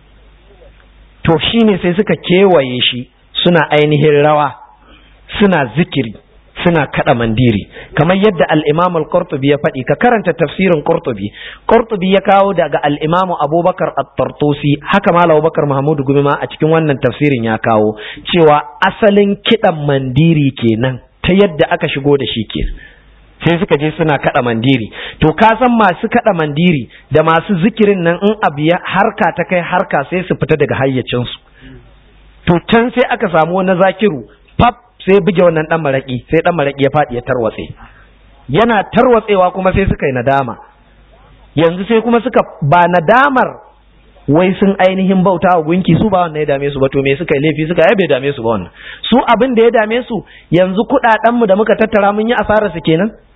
to shi ne sai suka kewaye shi suna ainihin rawa suna zikiri suna kada mandiri kamar yadda al-Imam al-Qurtubi ya faɗi ka karanta tafsirin Qurtubi Qurtubi ya kawo daga al-Imam Abubakar at-Tartusi haka Malam Abubakar Mahmud Gumi ma a cikin wannan tafsirin ya kawo cewa asalin kidan mandiri kenan ta yadda aka shigo da shi ke sai suka je suna kada mandiri to ka san masu kada mandiri da masu zikirin nan in abu ya harka ta kai harka sai su fita daga hayyacinsu to can sai aka samu wani zakiru pap sai buge wannan dan maraki sai dan maraki ya faɗi ya tarwatse yana tarwatsewa kuma sai suka yi nadama yanzu sai kuma suka ba nadamar wai sun ainihin bauta wa gunki su ba wannan ya dame su ba to me suka yi laifi suka yi bai dame su ba wannan su abin da ya dame su yanzu kuɗaɗen mu da muka tattara mun yi asarar su kenan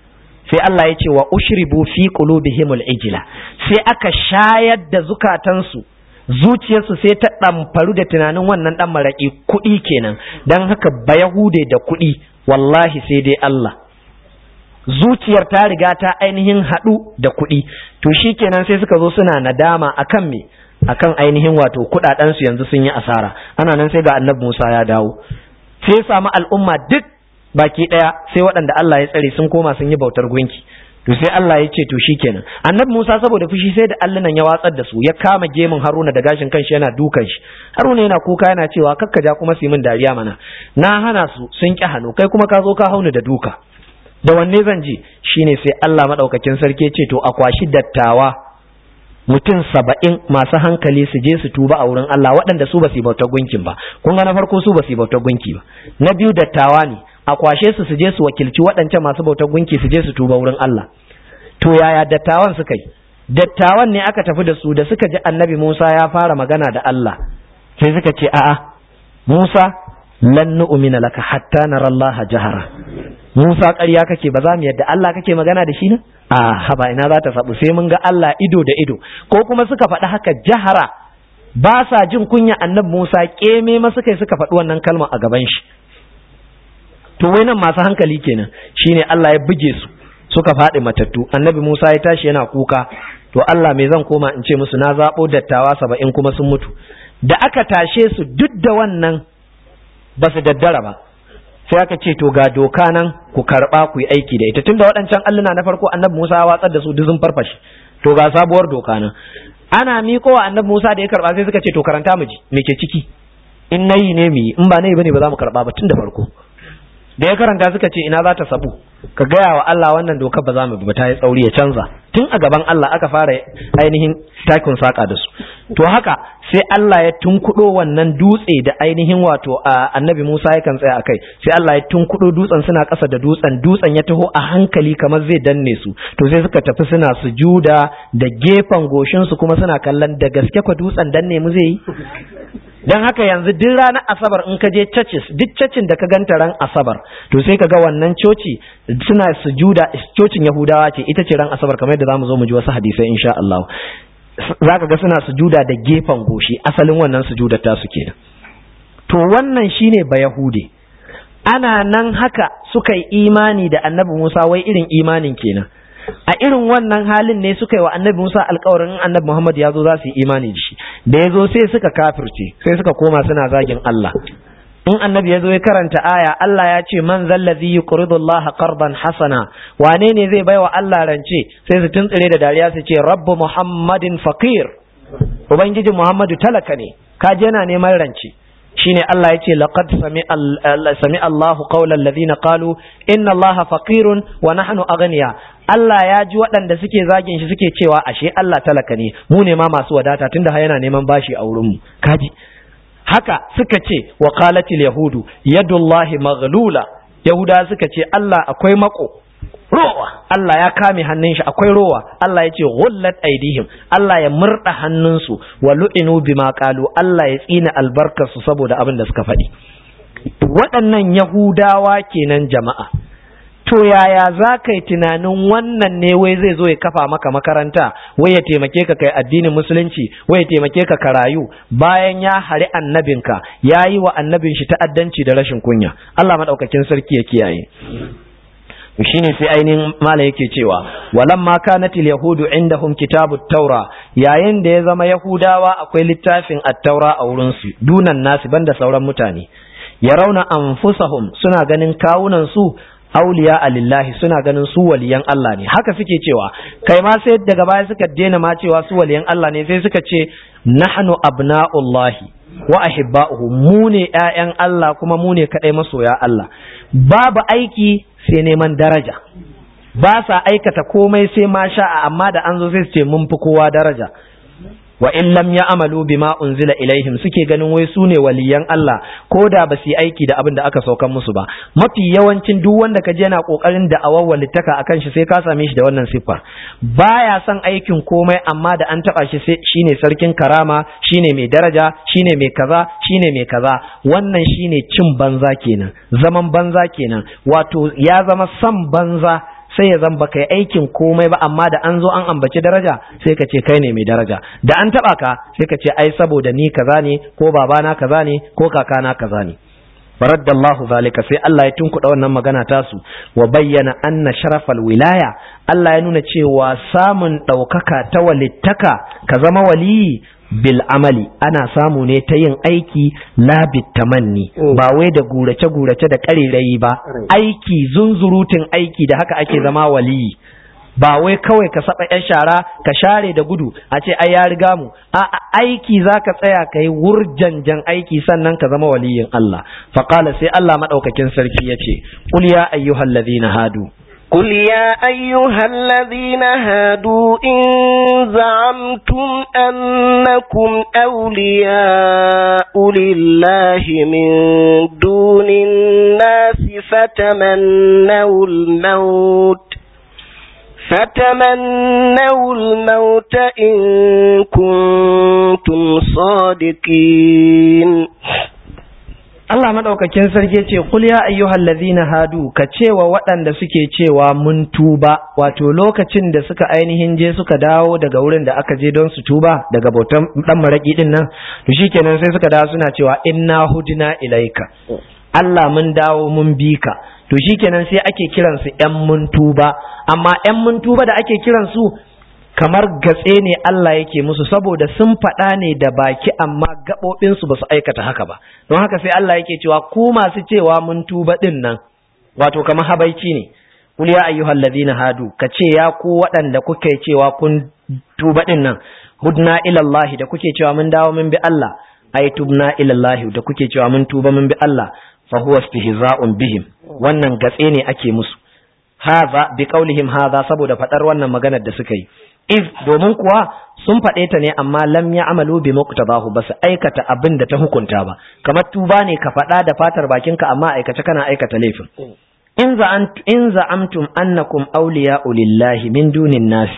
sai Allah ya ce wa ushribu fi qulubihimul ijla sai aka shayar da zukatansu zuciyarsu sai ta ɗamfaru da tunanin wannan ɗan maraƙi kuɗi kenan don haka ba yahude da kuɗi wallahi sai dai Allah zuciyar ta riga ta ainihin haɗu da kuɗi to shi kenan sai suka zo suna nadama akan me akan ainihin wato kuɗaɗensu yanzu sun yi asara ana nan sai ga annabi Musa ya dawo sai ya samu al'umma duk baki ɗaya sai waɗanda Allah ya tsare sun koma sun yi bautar gunki to sai Allah ya ce to shikenan annabi Musa saboda fushi sai da allunan ya watsar da su ya kama gemun Haruna da gashin kanshi yana dukan shi Haruna yana kuka yana cewa kakkaja kuma su yi min dariya mana na hana su sun ki hannu kai kuma ka zo ka hauni da duka da wanne zan ji shine sai Allah madaukakin sarki ya ce to a kwashi dattawa mutum saba'in masu hankali su je su tuba a wurin Allah waɗanda su ba su bauta gunkin ba kun ga na farko su ba su bauta gunki ba na biyu dattawa ne a kwashe su su je su wakilci waɗancan masu bautar gunki su je su tuba wurin Allah to yaya dattawan suka yi dattawan ne aka tafi da su da suka ji annabi Musa ya fara magana da Allah sai suka ce a'a Musa lan nu'mina laka hatta nara Allah jahara Musa ƙarya kake ba za mu yadda Allah kake magana da shi ne a haba ina za ta sabu sai mun ga Allah ido da ido ko kuma suka faɗi haka jahara ba sa jin kunya annabi Musa keme ma suka suka faɗi wannan kalma a gaban shi to wai nan masu hankali kenan shine Allah ya buge su suka faɗi matattu annabi Musa ya tashi yana kuka to Allah me zan koma in ce musu na zaɓo dattawa saba'in kuma sun mutu da aka tashe su duk da wannan ba su daddara ba sai aka ce to ga doka nan ku karɓa ku yi aiki da ita tunda waɗancan alluna na farko annabi Musa ya watsar da su duk sun farfashe to ga sabuwar doka nan ana miko wa annabi Musa da ya karɓa sai suka ce to karanta mu ji me ke ciki in nayi ne mu yi in ba nayi bane ba za mu karɓa ba tun da farko da ya karanta suka ce ina za ta sabu ka gaya wa Allah wannan dokar ba za mu bi ba ta yi tsauri ya canza tun a gaban Allah aka fara ainihin takin saka da su to haka sai Allah ya tunkudo wannan dutse da ainihin wato annabi Musa yakan tsaya akai sai Allah ya tunkudo dutsen suna ƙasa da dutsen dutsen ya taho a hankali kamar zai danne su to sai suka tafi suna sujuda da gefen goshin su kuma suna kallon da gaske kwa dutsen danne mu zai yi don haka yanzu duk ranar asabar in ka je churches duk cacin da ka ganta ran asabar to sai ka ga wannan coci suna sujuda cocin yahudawa ce ita ce ran asabar kamar yadda zamu zo mu ji wasu hadisai insha Allah za ka ga suna sujuda da gefen goshi asalin wannan sujudar tasu kenan to wannan shine ba yahude ana nan haka suka yi imani da annabi Musa wai irin imanin kenan a irin wannan halin ne suka yi wa annabi Musa alkawarin annabi Muhammad ya zo za su yi imani da shi da ya zo sai suka kafirce sai suka koma suna zagin Allah in annabi ya zo ya karanta aya Allah ya ce man zallazi yuqridu Allah qardan hasana wane ne zai baiwa Allah rance sai su tuntsire da dariya su ce rabbu muhammadin faqir ubangiji muhammadu talaka ne kaje yana neman rance shine Allah yace laqad sami Allahu qawla alladhina qalu inna Allaha faqirun wa nahnu aghniya Allah ya ji waɗanda suke zagin shi suke cewa ashe Allah talaka ne mu ne ma masu wadata tunda yana neman bashi a wurin mu kaji haka suka ce wa qalatil yahudu yadullahi maghlula yahuda suka ce Allah akwai mako rowa Allah ya kame hannun shi akwai rowa Allah ya ce ghullat aidihim Allah ya murda hannunsu wa lu'inu bima qalu Allah ya tsina albarkarsu saboda abin da suka faɗi waɗannan yahudawa kenan jama'a to yaya za ka yi tunanin wannan ne wai zai zo ya kafa maka makaranta wai ya taimake ka kai addinin musulunci wai ya taimake ka ka rayu bayan ya hari annabinka ya yi wa annabin shi ta'addanci da rashin kunya Allah maɗaukakin sarki ya kiyaye shine sai ainihin mala yake cewa walamma kanatil yahudu indahum kitabut taura yayin da ya zama yahudawa akwai littafin at-taura a wurin su dunan nasi banda sauran mutane yarawna anfusahum suna ganin kawunan su auliya alillahi suna ganin su waliyan Allah ne haka suke cewa kai ma sai daga baya suka daina ma cewa su waliyan Allah ne sai suka ce nahnu abna'ullahi wa ahibba'uhu mu ne ƴaƴan Allah kuma mu ne kadai masoya Allah babu aiki sai neman daraja ba sa aikata komai sai ma sha'a amma da an zo sai su ce mun fi kowa daraja wa in lam ya'malu bima unzila ilaihim suke ganin wai su ne waliyan Allah ko da ba su yi aiki da abin da aka saukan musu ba mafi yawancin duk wanda ka je yana kokarin da awar littaka akan shi sai ka same shi da wannan siffar baya son aikin komai amma da an taba shi sai shine sarkin karama shine mai daraja shine mai kaza shine mai kaza wannan shine cin banza kenan zaman banza kenan wato ya zama san banza sai ya zan baka yi aikin komai ba amma da an zo an ambaci daraja sai ka ce kai ne mai daraja da an taba ka sai ka ce ai saboda ni kaza ne ko babana kaza ne ko kakana kaza ne faraddallahu zalika sai Allah ya tunkuɗa wannan magana tasu wa bayyana anna sharafal wilaya Allah ya nuna cewa samun ɗaukaka ta walittaka ka zama waliyi bil amali ana samu ne ta yin aiki labit tamanni ba wai da gurace gurace da ƙarerayi ba aiki zunzurutun aiki da haka ake zama waliyi ba wai kawai ka saba yan shara ka share da gudu a ce ai ya riga mu a aiki zaka tsaya kai wurjanjan aiki sannan ka zama waliyin Allah fa qala sai Allah madaukakin sarki yace qul ya ayyuhallazina hadu قل يا أيها الذين هادوا إن زعمتم أنكم أولياء لله من دون الناس فتمنوا الموت فتمنوا الموت إن كنتم صادقين Allah madaukakin sarki ce kul ya ayyuhal ladhina hadu ka cewa waɗanda suke cewa mun tuba wato lokacin da suka ainihin je suka dawo daga wurin da aka je don su tuba daga bautan dan maraki din nan to shikenan sai suka dawo suna cewa inna hudina ilaika Allah mun dawo mun bi ka to shikenan sai ake kiransu ‘yan mun tuba, amma ‘yan mun tuba da ake kiransu kamar gatse ne Allah yake musu saboda sun faɗa ne da baki amma gaɓoɓinsu ba su aikata haka ba, don haka sai Allah yake cewa ku masu cewa mun tuba ɗin nan, wato kamar habaici ne. Kul ya ayyuhal ladina hadu ka ce ya ku waɗanda kuke cewa kun tuba ɗin nan hudna ilallahi da kuke cewa mun dawo mun bi Allah ai tubna ilallahi da kuke cewa mun tuba mun bi Allah fa huwa istihza'un bihim wannan gatse ne ake musu hadha bi qaulihim hadha saboda fadar wannan maganar da suka yi if domin kuwa sun faɗe ta ne amma lam ya'malu bi muqtadahu ba su aikata abin da ta hukunta ba kamar tuba ne ka faɗa da fatar bakinka amma aikace kana aikata laifin in in za'amtum annakum awliya'u lillahi min dunin nas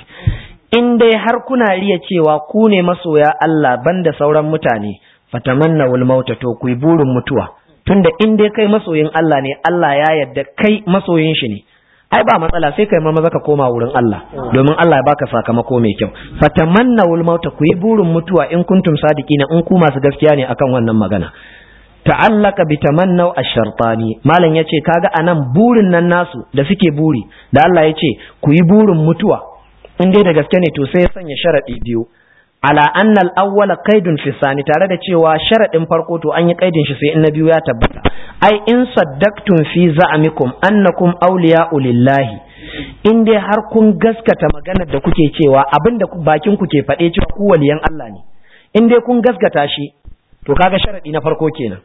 in dai har kuna riya cewa ku ne masoya Allah banda sauran mutane fatamannawul mauta to ku burin mutuwa tunda in dai kai masoyin Allah ne Allah ya yarda kai masoyin shi ne ai ba matsala sai kai maza ka koma wurin Allah domin Allah ya baka sakamako mai kyau fatamannawul mauta ku yi burin mutuwa in kuntum sadiqina in ku masu gaskiya ne akan wannan magana ta'allaka bi tamannaw ash-shartani malam yace kaga anan burin nan nasu da suke buri da Allah yace ku yi burin mutuwa in dai da gaske ne to sai ya sanya sharadi biyu ala annal awwala qaidun fi sani tare da cewa sharadin farko to an yi qaidin shi sai in na biyu ya tabbata ai in saddaqtum fi za'amikum annakum awliya'u lillahi in dai har kun gaskata maganar da kuke cewa abinda bakin ku ke faɗe cewa ku waliyan Allah ne in dai kun gaskata shi to kaga sharadi na farko kenan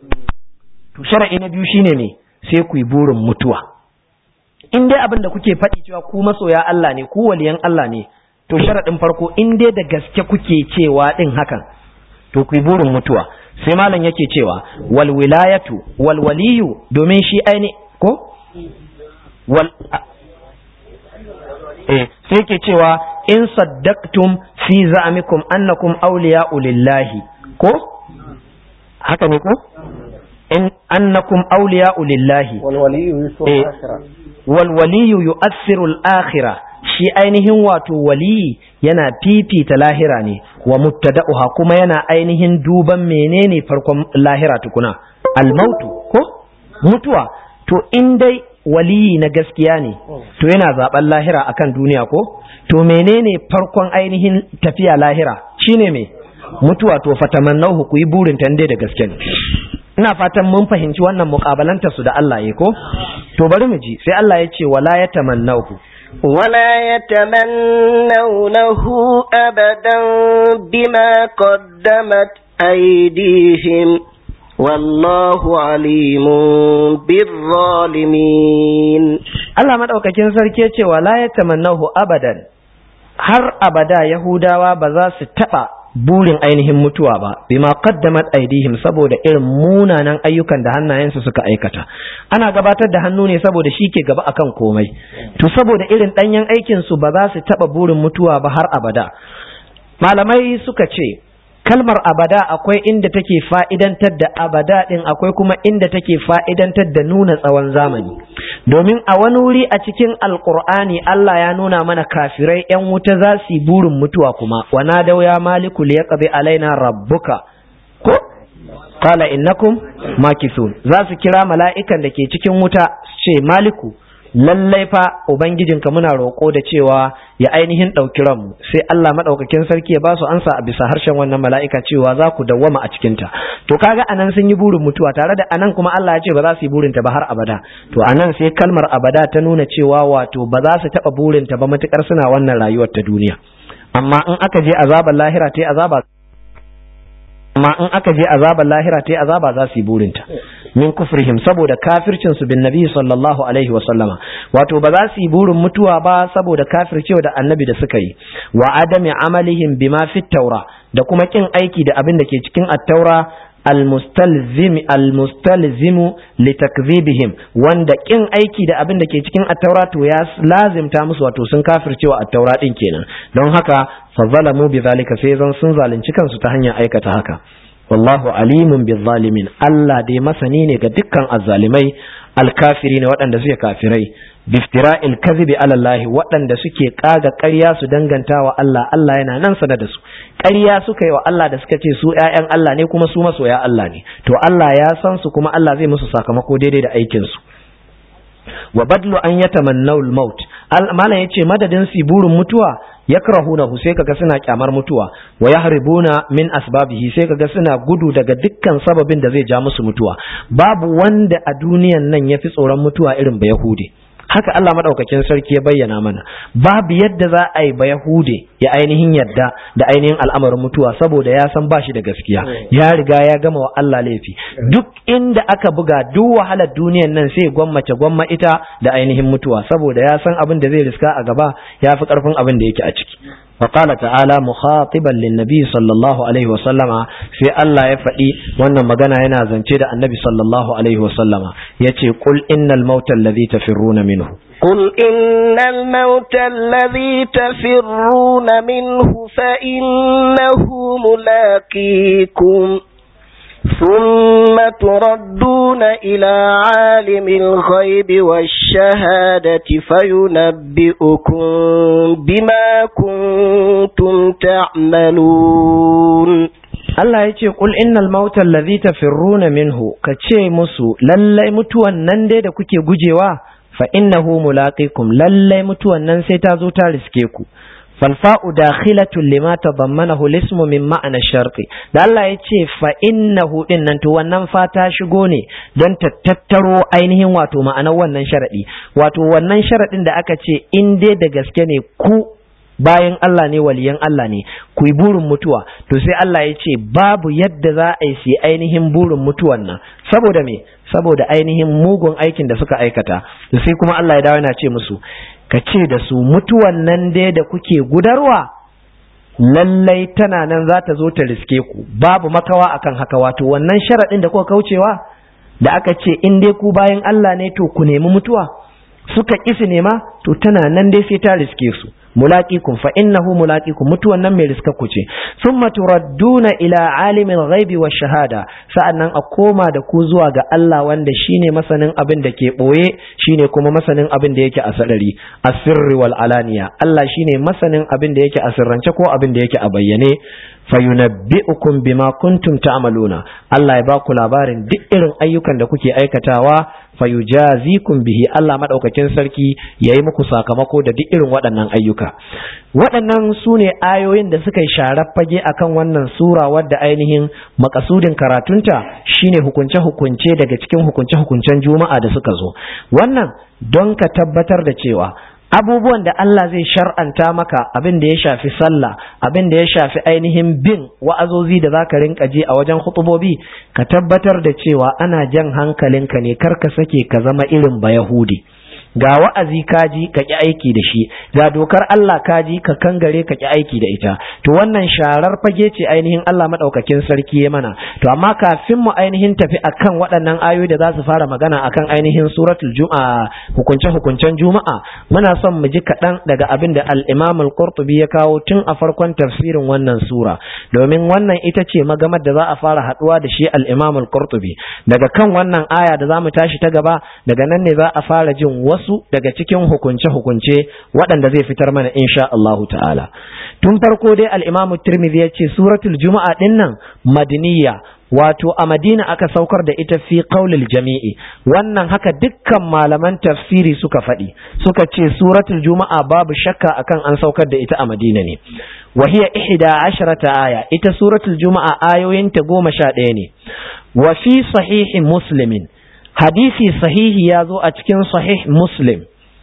to sharadi na biyu shine ne sai ku yi burin mutuwa in dai abin da kuke faɗi cewa ku masoya Allah ne ku waliyan Allah ne to sharaɗin farko in dai da gaske kuke cewa ɗin hakan to ku yi burin mutuwa sai malam yake cewa wal wilayatu wal waliyu domin shi aini ko wal eh sai yake cewa in saddaqtum fi za'amikum annakum awliya'u lillahi ko haka ne ko in annakum awliya'u lillahi wal waliyu yusuf eh, wal waliyu yu'assiru al-akhirah shi ainihin wato waliyi yana fifita lahira ne wa mubtada'uha kuma yana ainihin duban menene farkon lahira tukuna al-mautu ko mutuwa to in dai waliyi na gaskiya ne to yana zaben lahira akan duniya ko to menene farkon ainihin tafiya lahira shine me mutuwa to fatamannahu ku yi burin tande da gaske ne ina fatan mun fahimci wannan mukabalanta su da Allah ya ko to bari mu ji sai Allah ya ce wala yatamannahu ولا يتمنونه أبدا بما قدمت أيديهم والله عليم بالظالمين Allah madaukakin sarki ya ce wala yatamannahu abadan har abada Yahudawa ba za su taba burin ainihin mutuwa ba bima qaddamat aidihim saboda irin munanan ayyukan da hannayensu suka aikata ana gabatar da hannu ne saboda shi ke gaba akan komai to saboda irin danyen aikin su ba za su taba burin mutuwa ba har abada malamai suka ce kalmar abada akwai inda take fa'idantar da abada din akwai kuma inda take fa'idantar da nuna tsawon zamani domin a wani wuri a cikin alkur'ani Allah ya nuna mana kafirai yan wuta za su yi burin mutuwa kuma wa nadau ya maliku liyaqdi alaina rabbuka ko qala innakum makithun za su kira mala'ikan da ke cikin wuta su ce maliku lallai fa ubangijinka muna roƙo da cewa ya ainihin ɗauki ranmu sai Allah maɗaukakin sarki ya ba su ansa a bisa harshen wannan mala'ika cewa za ku dawwama a cikinta to kaga anan sun yi burin mutuwa tare da anan kuma Allah ya ce ba za su yi burinta ba har abada to anan sai kalmar abada ta nuna cewa wato ba za su taɓa burinta ba matukar suna wannan rayuwar ta duniya amma in aka je azabar lahira ta azaba amma in aka je azabar lahira ta azaba za su yi burinta min kufrihim saboda kafircin su bin nabi sallallahu alaihi wa sallama wato ba za su yi burin mutuwa ba saboda kafircewa da annabi da suka yi wa adami amalihim bima fit taura da kuma kin aiki da abin da ke cikin at-taura almustalzim almustalzimu litakdhibihim wanda kin aiki da abin da ke cikin at-taura to ya lazimta musu wato sun kafircewa at-taura din kenan don haka fa zalamu bi zalika sai zan sun zalunci kansu ta hanyar aikata haka wallahu alimun bil zalimin Allah dai masani ne ga dukkan azzalimai alkafiri ne waɗanda suke kafirai biftira'il kadhibi ala Allah waɗanda suke kaga ƙarya su dangantawa Allah Allah yana nan sana da su ƙarya suka yi wa Allah da suka ce su ƴaƴan Allah ne kuma su masoya Allah ne to Allah ya san su kuma Allah zai musu sakamako daidai da aikin su wa badlu an yatamannaw al-maut malam yace madadin su burin mutuwa yakrahunahu sai kaga suna kyamar mutuwa wa yahribuna min asbabihi sai kaga suna gudu daga dukkan sababin da zai ja musu mutuwa babu wanda a duniyan nan yafi tsoron mutuwa irin ba yahudi haka Allah madaukakin sarki ya bayyana mana babu yadda za a yi ba Yahude ya ainihin yadda da ainihin al'amarin mutuwa saboda ya san bashi da gaskiya ya riga ya gama wa Allah laifi duk inda aka buga duk wahalar duniyan nan sai gwammace gwamma ita da ainihin mutuwa saboda ya san abin da zai riska a gaba ya fi karfin abin da yake a ciki وقال تعالى مخاطبا للنبي صلى الله عليه وسلم في الله يفدي wannan magana yana zance da annabi sallallahu alaihi wasallam yace qul innal mauta alladhi tafirruna minhu قل إن الموت الذي تفرون منه فإنه ملاقيكم ثم تردون إلى عالم الغيب والشهادة فينبئكم بما كنتم تعملون Allah ya ce, Ƙul innal mauta allazi tafirruna minhu, ka ce musu, lallai mutuwan nan dai da kuke gujewa, fa innahu mulaqikum lallai mutuwan nan sai ta zo ta riske ku. falfa'u dakhilatun lima tadammanahu lismu min ma'ana sharti da Allah ya ce fa innahu din nan to wannan fa ta shigo ne don ta tattaro ainihin wato ma'anar wannan sharadi wato wannan sharadin da aka ce in dai da gaske ne ku bayan Allah ne waliyan Allah ne ku yi burin mutuwa to sai Allah ya ce babu yadda za a yi su ainihin burin mutuwan nan saboda me saboda ainihin mugun aikin da suka aikata sai kuma Allah ya dawo yana ce musu ka ce da su mutuwan nan dai da kuke gudarwa lallai tana nan za ta zo ta riske ku babu makawa akan haka wato wannan sharaɗin da kuka kaucewa da aka ce in dai ku bayan Allah ne to ku nemi mutuwa suka ƙi su nema to tana nan dai sai ta riske su mulaqikum fa innahu mulaqikum mutuwan nan mai riska ku ce thumma turadduna ila alimin ghaibi wa shahada sa'annan a koma da ku zuwa ga Allah wanda shine masanin abin da ke boye shine kuma masanin abin da yake a sadari asirri wal alaniya Allah shine masanin abin da yake a sirrance ko abin da yake a bayyane fayunabbi'ukum bima kuntum ta'maluna Allah ya ba ku labarin duk irin ayyukan da kuke aikatawa fayujazikum bihi Allah madaukakin sarki yayi muku sakamako da duk irin waɗannan ayyuka waɗannan su ne ayoyin da suka yi sharar fage akan wannan sura wadda ainihin makasudin karatunta shine hukunce hukunce daga cikin hukunce hukuncen juma'a da suka zo wannan don ka tabbatar da cewa abubuwan da Allah zai shar'anta maka abin da ya shafi sallah abin da ya shafi ainihin bin wa'azozi da zaka rinka je a wajen hutubobi ka tabbatar da cewa ana jan hankalinka ne kar ka sake ka zama irin ba yahudi ga wa'azi kaji ka ki aiki da shi ga dokar Allah kaji ka kangare ka ki aiki da ita to wannan sharar fage ce ainihin Allah madaukakin sarki ya mana to amma kafin mu ainihin tafi akan waɗannan ayoyi da za su fara magana akan ainihin suratul juma'a hukunce hukuncen juma'a muna son mu ji kaɗan daga abin da al-Imam al-Qurtubi ya kawo tun a farkon tafsirin wannan sura domin wannan ita ce magamar da za a fara haɗuwa da shi al-Imam al-Qurtubi daga kan wannan aya da za mu tashi ta gaba daga nan ne za a fara jin wasu daga cikin hukunce-hukunce waɗanda zai fitar mana insha Allahu ta'ala tun farko dai al-Imam Tirmidhi ya ce suratul juma'a dinnan madaniya wato a Madina aka saukar da ita fi qaulil jami'i wannan haka dukkan malaman tafsiri suka faɗi suka ce suratul juma'a babu shakka akan an saukar da ita a Madina ne wa hiya ihda asharata aya ita suratul juma'a ayoyinta goma sha ɗaya ne wa fi sahihi muslimin hadisi sahihi ya zo a cikin sahih muslim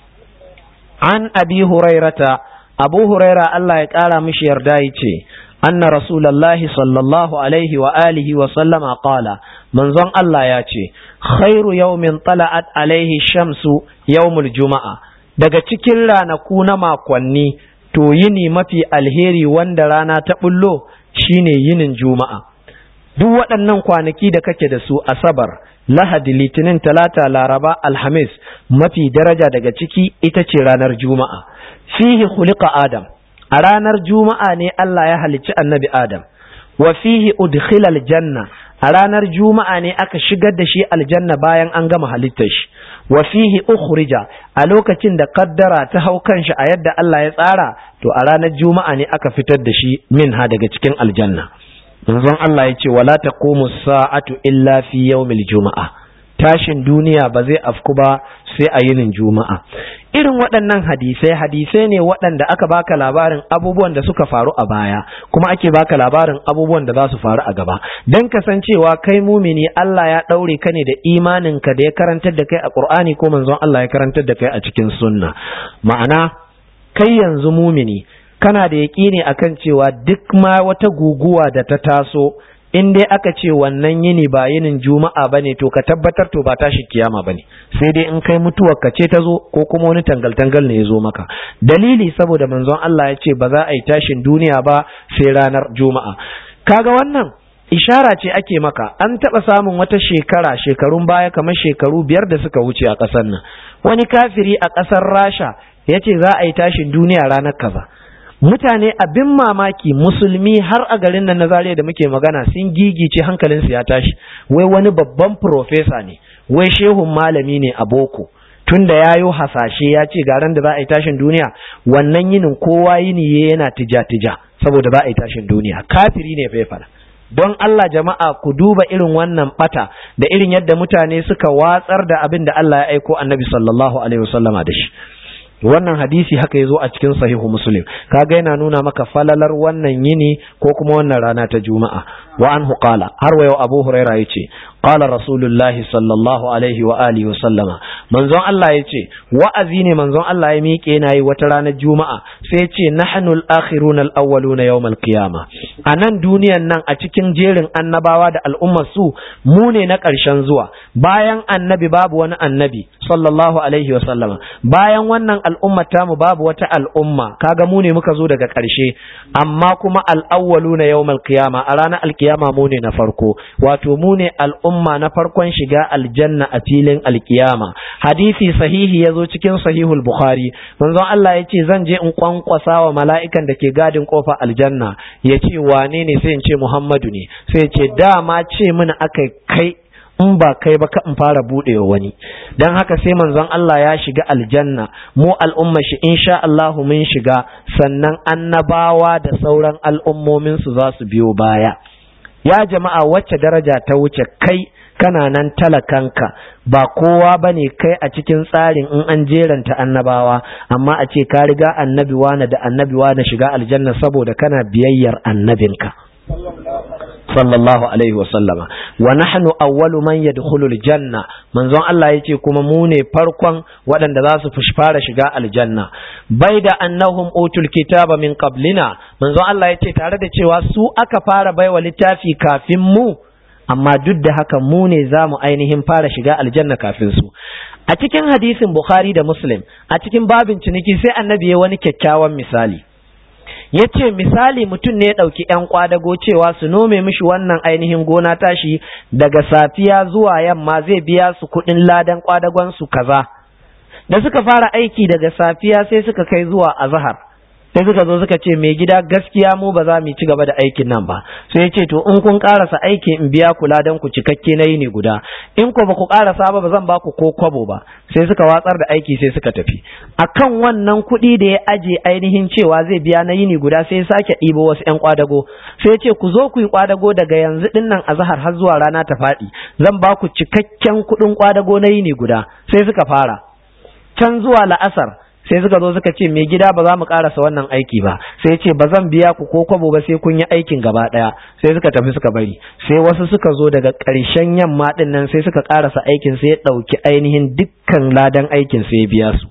an abi hurairata abu huraira Allah ya ƙara mishi yarda ya ce أن رسول الله صلى الله عليه وآله وسلم قال من ظن الله ياتي خير يوم طلعت عليه الشمس يوم الجمعة daga cikin ranaku na makonni to yini mafi alheri wanda rana ta bullo shine yinin juma'a duk waɗannan kwanaki da kake da su asabar lahadi litinin talata laraba alhamis mafi daraja daga ciki ita ce ranar juma'a fihi khuliqa adam a ranar juma'a ne Allah ya halicci annabi Adam wa fihi udkhila aljanna a ranar juma'a ne aka shigar da shi aljanna bayan an gama halittar shi wa fihi ukhrija a lokacin da kaddara ta hau kanshi a yadda Allah ya tsara to a ranar juma'a ne aka fitar da shi minha daga cikin aljanna manzon Allah ya ce wala taqumu sa'atu illa fi yawmil juma'a tashin duniya ba zai afku ba sai a yinin juma'a irin waɗannan hadisai hadisai ne waɗanda aka baka labarin abubuwan da suka faru a baya kuma ake baka labarin abubuwan da za su faru a gaba don kasancewa kai mumini Allah ya ɗaure ka ne da imanin ka da ya karantar da kai a Qur'ani ko manzon Allah ya karantar da kai a cikin sunna ma'ana kai yanzu mumini kana da yaƙini akan cewa duk ma wata guguwa da ta taso in dai aka ce wannan yini ba yinin juma'a bane to ka tabbatar to ba tashi kiyama bane sai dai in kai mutuwar ka ce ta zo ko kuma wani tangal-tangal ne ya zo maka dalili saboda manzon Allah ya ce ba za a yi tashin duniya ba sai ranar juma'a kaga wannan ishara ce ake maka an taɓa samun wata shekara shekarun baya kamar shekaru biyar da suka wuce a ƙasar nan wani kafiri a ƙasar rasha ya ce za a yi tashin duniya ranar kaza mutane abin mamaki musulmi har a garin nan na zariya da muke magana sun gigice hankalinsu ya tashi wai wani babban profesa ne wai shehun malami ne a boko tunda ya yi hasashe ya ce garan da za a yi tashin duniya wannan yinin kowa yini yana tija-tija saboda za a yi tashin duniya kafiri ne bai fara don Allah jama'a ku duba irin wannan bata da irin yadda mutane suka watsar da abin da Allah ya aiko annabi sallallahu alaihi wasallama da shi wannan hadisi haka ya zo a cikin sahihu muslim kaga yana nuna maka falalar wannan yini ko kuma wannan rana ta juma'a wa anhu qala har wa yau abu huraira yace qala rasulullahi sallallahu alaihi wa alihi wa sallama manzon Allah yace wa'azi ne manzon Allah ya miƙe yana yi wata ranar juma'a sai yace nahnu al-akhiruna al-awwaluna yawm al-qiyama a nan duniyan nan a cikin jerin annabawa da al'ummar su mu ne na ƙarshen zuwa bayan annabi babu wani annabi sallallahu alaihi wa sallama bayan wannan al'ummar tamu babu wata al'umma kaga mu ne muka zo daga ƙarshe amma kuma al-awwaluna yawm al-qiyama a ranar al-qiyama mu ne na farko wato mu ne al'umma na farkon shiga aljanna a filin alkiyama hadisi sahihi ya zo cikin sahihul bukhari manzon Allah ya ce zan je in kwankwasa wa mala'ikan da ke gadin kofa aljanna ya ce wane ne sai in ce muhammadu ne sai ya ce dama ce mini aka kai in ba kai ba ka in fara buɗewa wani don haka sai manzon Allah ya shiga aljanna mu al'umma shi insha Allahu mun shiga sannan annabawa da sauran al'ummomin su za su biyo baya ya jama'a wacce daraja ta wuce kai kana nan talakanka ba kowa ba ne kai a cikin tsarin in an jeranta annabawa amma a ce ka riga annabi wane da annabi wane shiga aljanna saboda kana biyayyar annabinka sallallahu alaihi wa sallama wa nahnu awwalu man yadkhulu aljanna manzon Allah yace kuma mu ne farkon waɗanda za su fara shiga aljanna bai da annahum utul kitaba min qablina manzon Allah yace tare da cewa su aka fara baiwa littafi kafin mu amma duk da haka mu ne za mu ainihin fara shiga aljanna kafin su a cikin hadisin bukhari da muslim a cikin babin ciniki sai annabi ya wani kyakkyawan misali ya ce misali mutum ne ya ɗauki ‘yan kwadago cewa su nome mishi wannan ainihin gona tashi daga safiya zuwa yamma zai biya su kuɗin ladan kwadagon su kaza da suka fara aiki daga safiya sai suka kai zuwa azahar sai suka zo suka ce mai gida gaskiya mu ba za mu ci gaba da aikin nan ba sai ya ce to in kun karasa aiki in biya kula dan ku cikakke na yini guda in ko ba ku karasa ba ba zan ba ku ko kwabo ba sai suka watsar da aiki sai suka tafi akan wannan kuɗi da ya aje ainihin cewa zai biya na yini guda sai ya sake ɗibo wasu ƴan kwadago sai ya ce ku zo ku yi kwadago daga yanzu ɗin nan azahar har zuwa rana ta faɗi zan ba ku cikakken kuɗin kwadago na yini guda sai suka fara can zuwa la'asar sai suka zo suka ce mai gida ba za mu karasa wannan aiki ba sai ce ba zan biya ku ko kwabo ba sai kun yi aikin gaba daya sai suka tafi suka bari sai wasu suka zo daga ƙarshen yamma din nan sai suka karasa aikin sai ya ɗauki ainihin dukkan ladan aikin sai ya biya su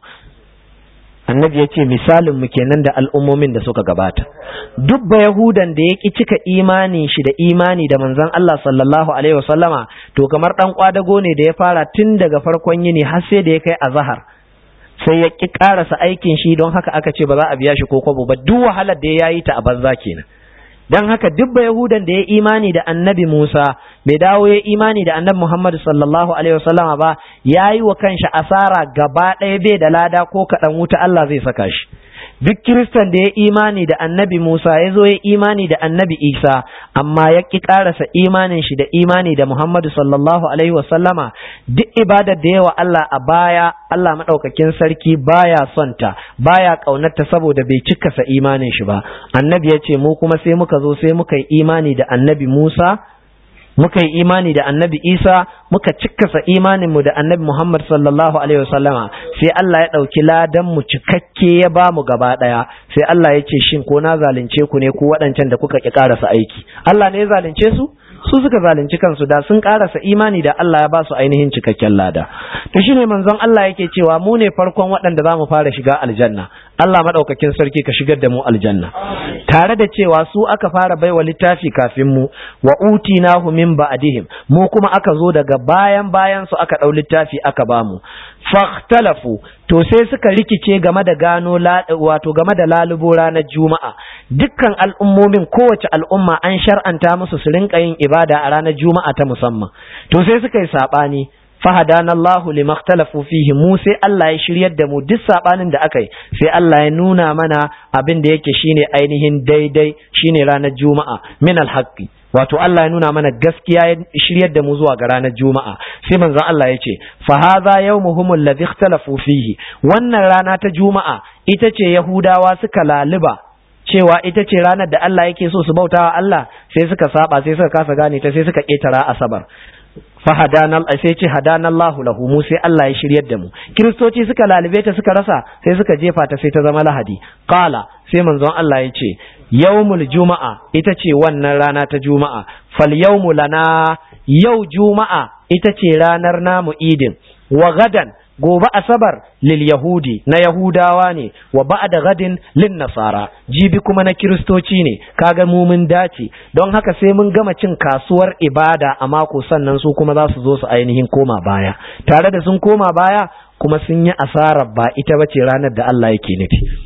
annabi ya ce misalin mu kenan da al'ummomin da suka gabata duk ba yahudan da ya ki cika imani shi da imani da manzon Allah sallallahu alaihi wasallama to kamar dan kwadago ne da ya fara tun daga farkon yini har sai da ya kai azhar sai ya ƙi ƙarasa aikin shi don haka aka ce ba za a biya shi ko kwabo ba duk wahalar da ya yi ta a banza kenan don haka duk ba yahudan da ya imani da annabi musa bai dawo ya imani da annabi muhammad sallallahu alaihi wasallam ba ya yi wa kanshi asara gaba ɗaya bai da lada ko kaɗan wuta allah zai saka shi duk kiristan da ya imani da annabi Musa ya zo ya imani da annabi Isa amma ya ƙi ƙarasa imanin shi da imani da Muhammadu sallallahu alaihi wasallama duk ibadar da yawa Allah a baya Allah maɗaukakin sarki baya son ta baya ƙaunarta saboda bai cikasa imanin shi ba annabi ya ce mu kuma sai muka zo sai muka yi imani da annabi Musa muka yi imani da annabi isa muka cikkasa imaninmu da annabi muhammad sallallahu alaihi wasallama sai allah ya ɗauki ladan mu cikakke ya ba mu gaba ɗaya sai allah ya ce shin ko na zalunce ku ne ku waɗancan da kuka ƙi ƙarasa aiki allah ne ya zalunce su su suka zalunci kansu da sun karasa imani da Allah ya ba su ainihin cikakken lada to shine manzon Allah yake cewa mu ne farkon waɗanda za mu fara shiga aljanna Allah madaukakin sarki ka shigar da mu aljanna tare da cewa su aka fara baiwa littafi kafin mu wa utinahu min ba'dihim mu kuma aka zo daga bayan bayan su aka dau littafi aka ba mu fahtalafu to sai suka rikice game da gano wato game da lalubo ranar juma'a dukkan al'ummomin kowace al'umma an shar'anta musu su rinka yin ibada a ranar juma'a ta musamman to sai suka yi sabani fahadana Allahu limaktalafu fihi mu sai Allah ya shiryar da mu duk sabanin da aka yi sai Allah ya nuna mana abin da yake shine ainihin daidai shine ranar juma'a min alhaqi wato Allah ya nuna mana gaskiya ya shiryar da mu zuwa ga ranar juma'a sai manzon Allah ya ce fa hadha yawmuhum alladhi ikhtalafu fihi wannan rana ta juma'a ita ce yahudawa suka laluba cewa ita ce ranar da Allah yake so su bautawa Allah sai suka saba sai suka kasa gane ta sai suka ketara asabar fahadana sai ce hadana Allahu lahu mu sai Allah ya shiryar da mu kiristoci suka lalube ta suka rasa sai suka jefa ta sai ta zama lahadi qala sai manzon Allah ya ce yawmul juma'a ita ce wannan rana ta juma'a fal yawmu lana yau juma'a ita ce ranar namu idin wa gadan gobe asabar lil yahudi na yahudawa ne wa ba'da gadin lin nasara jibi kuma na kiristoci ne kaga mu mun dace don haka sai mun gama cin kasuwar ibada a mako sannan su kuma za su zo su ainihin koma baya tare da sun koma baya kuma sun yi asarar ba ita bace ranar da Allah yake nufi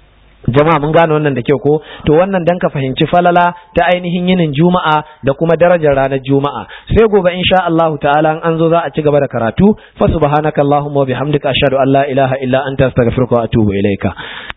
jama'a mun gane wannan da kyau ko to wannan dan ka fahimci falala ta ainihin yinin juma'a da kuma darajar ranar juma'a sai gobe insha Allah ta'ala an zo za a ci gaba da karatu fa subhanakallahumma wa bihamdika ashhadu an la ilaha illa anta astaghfiruka wa atubu ilaika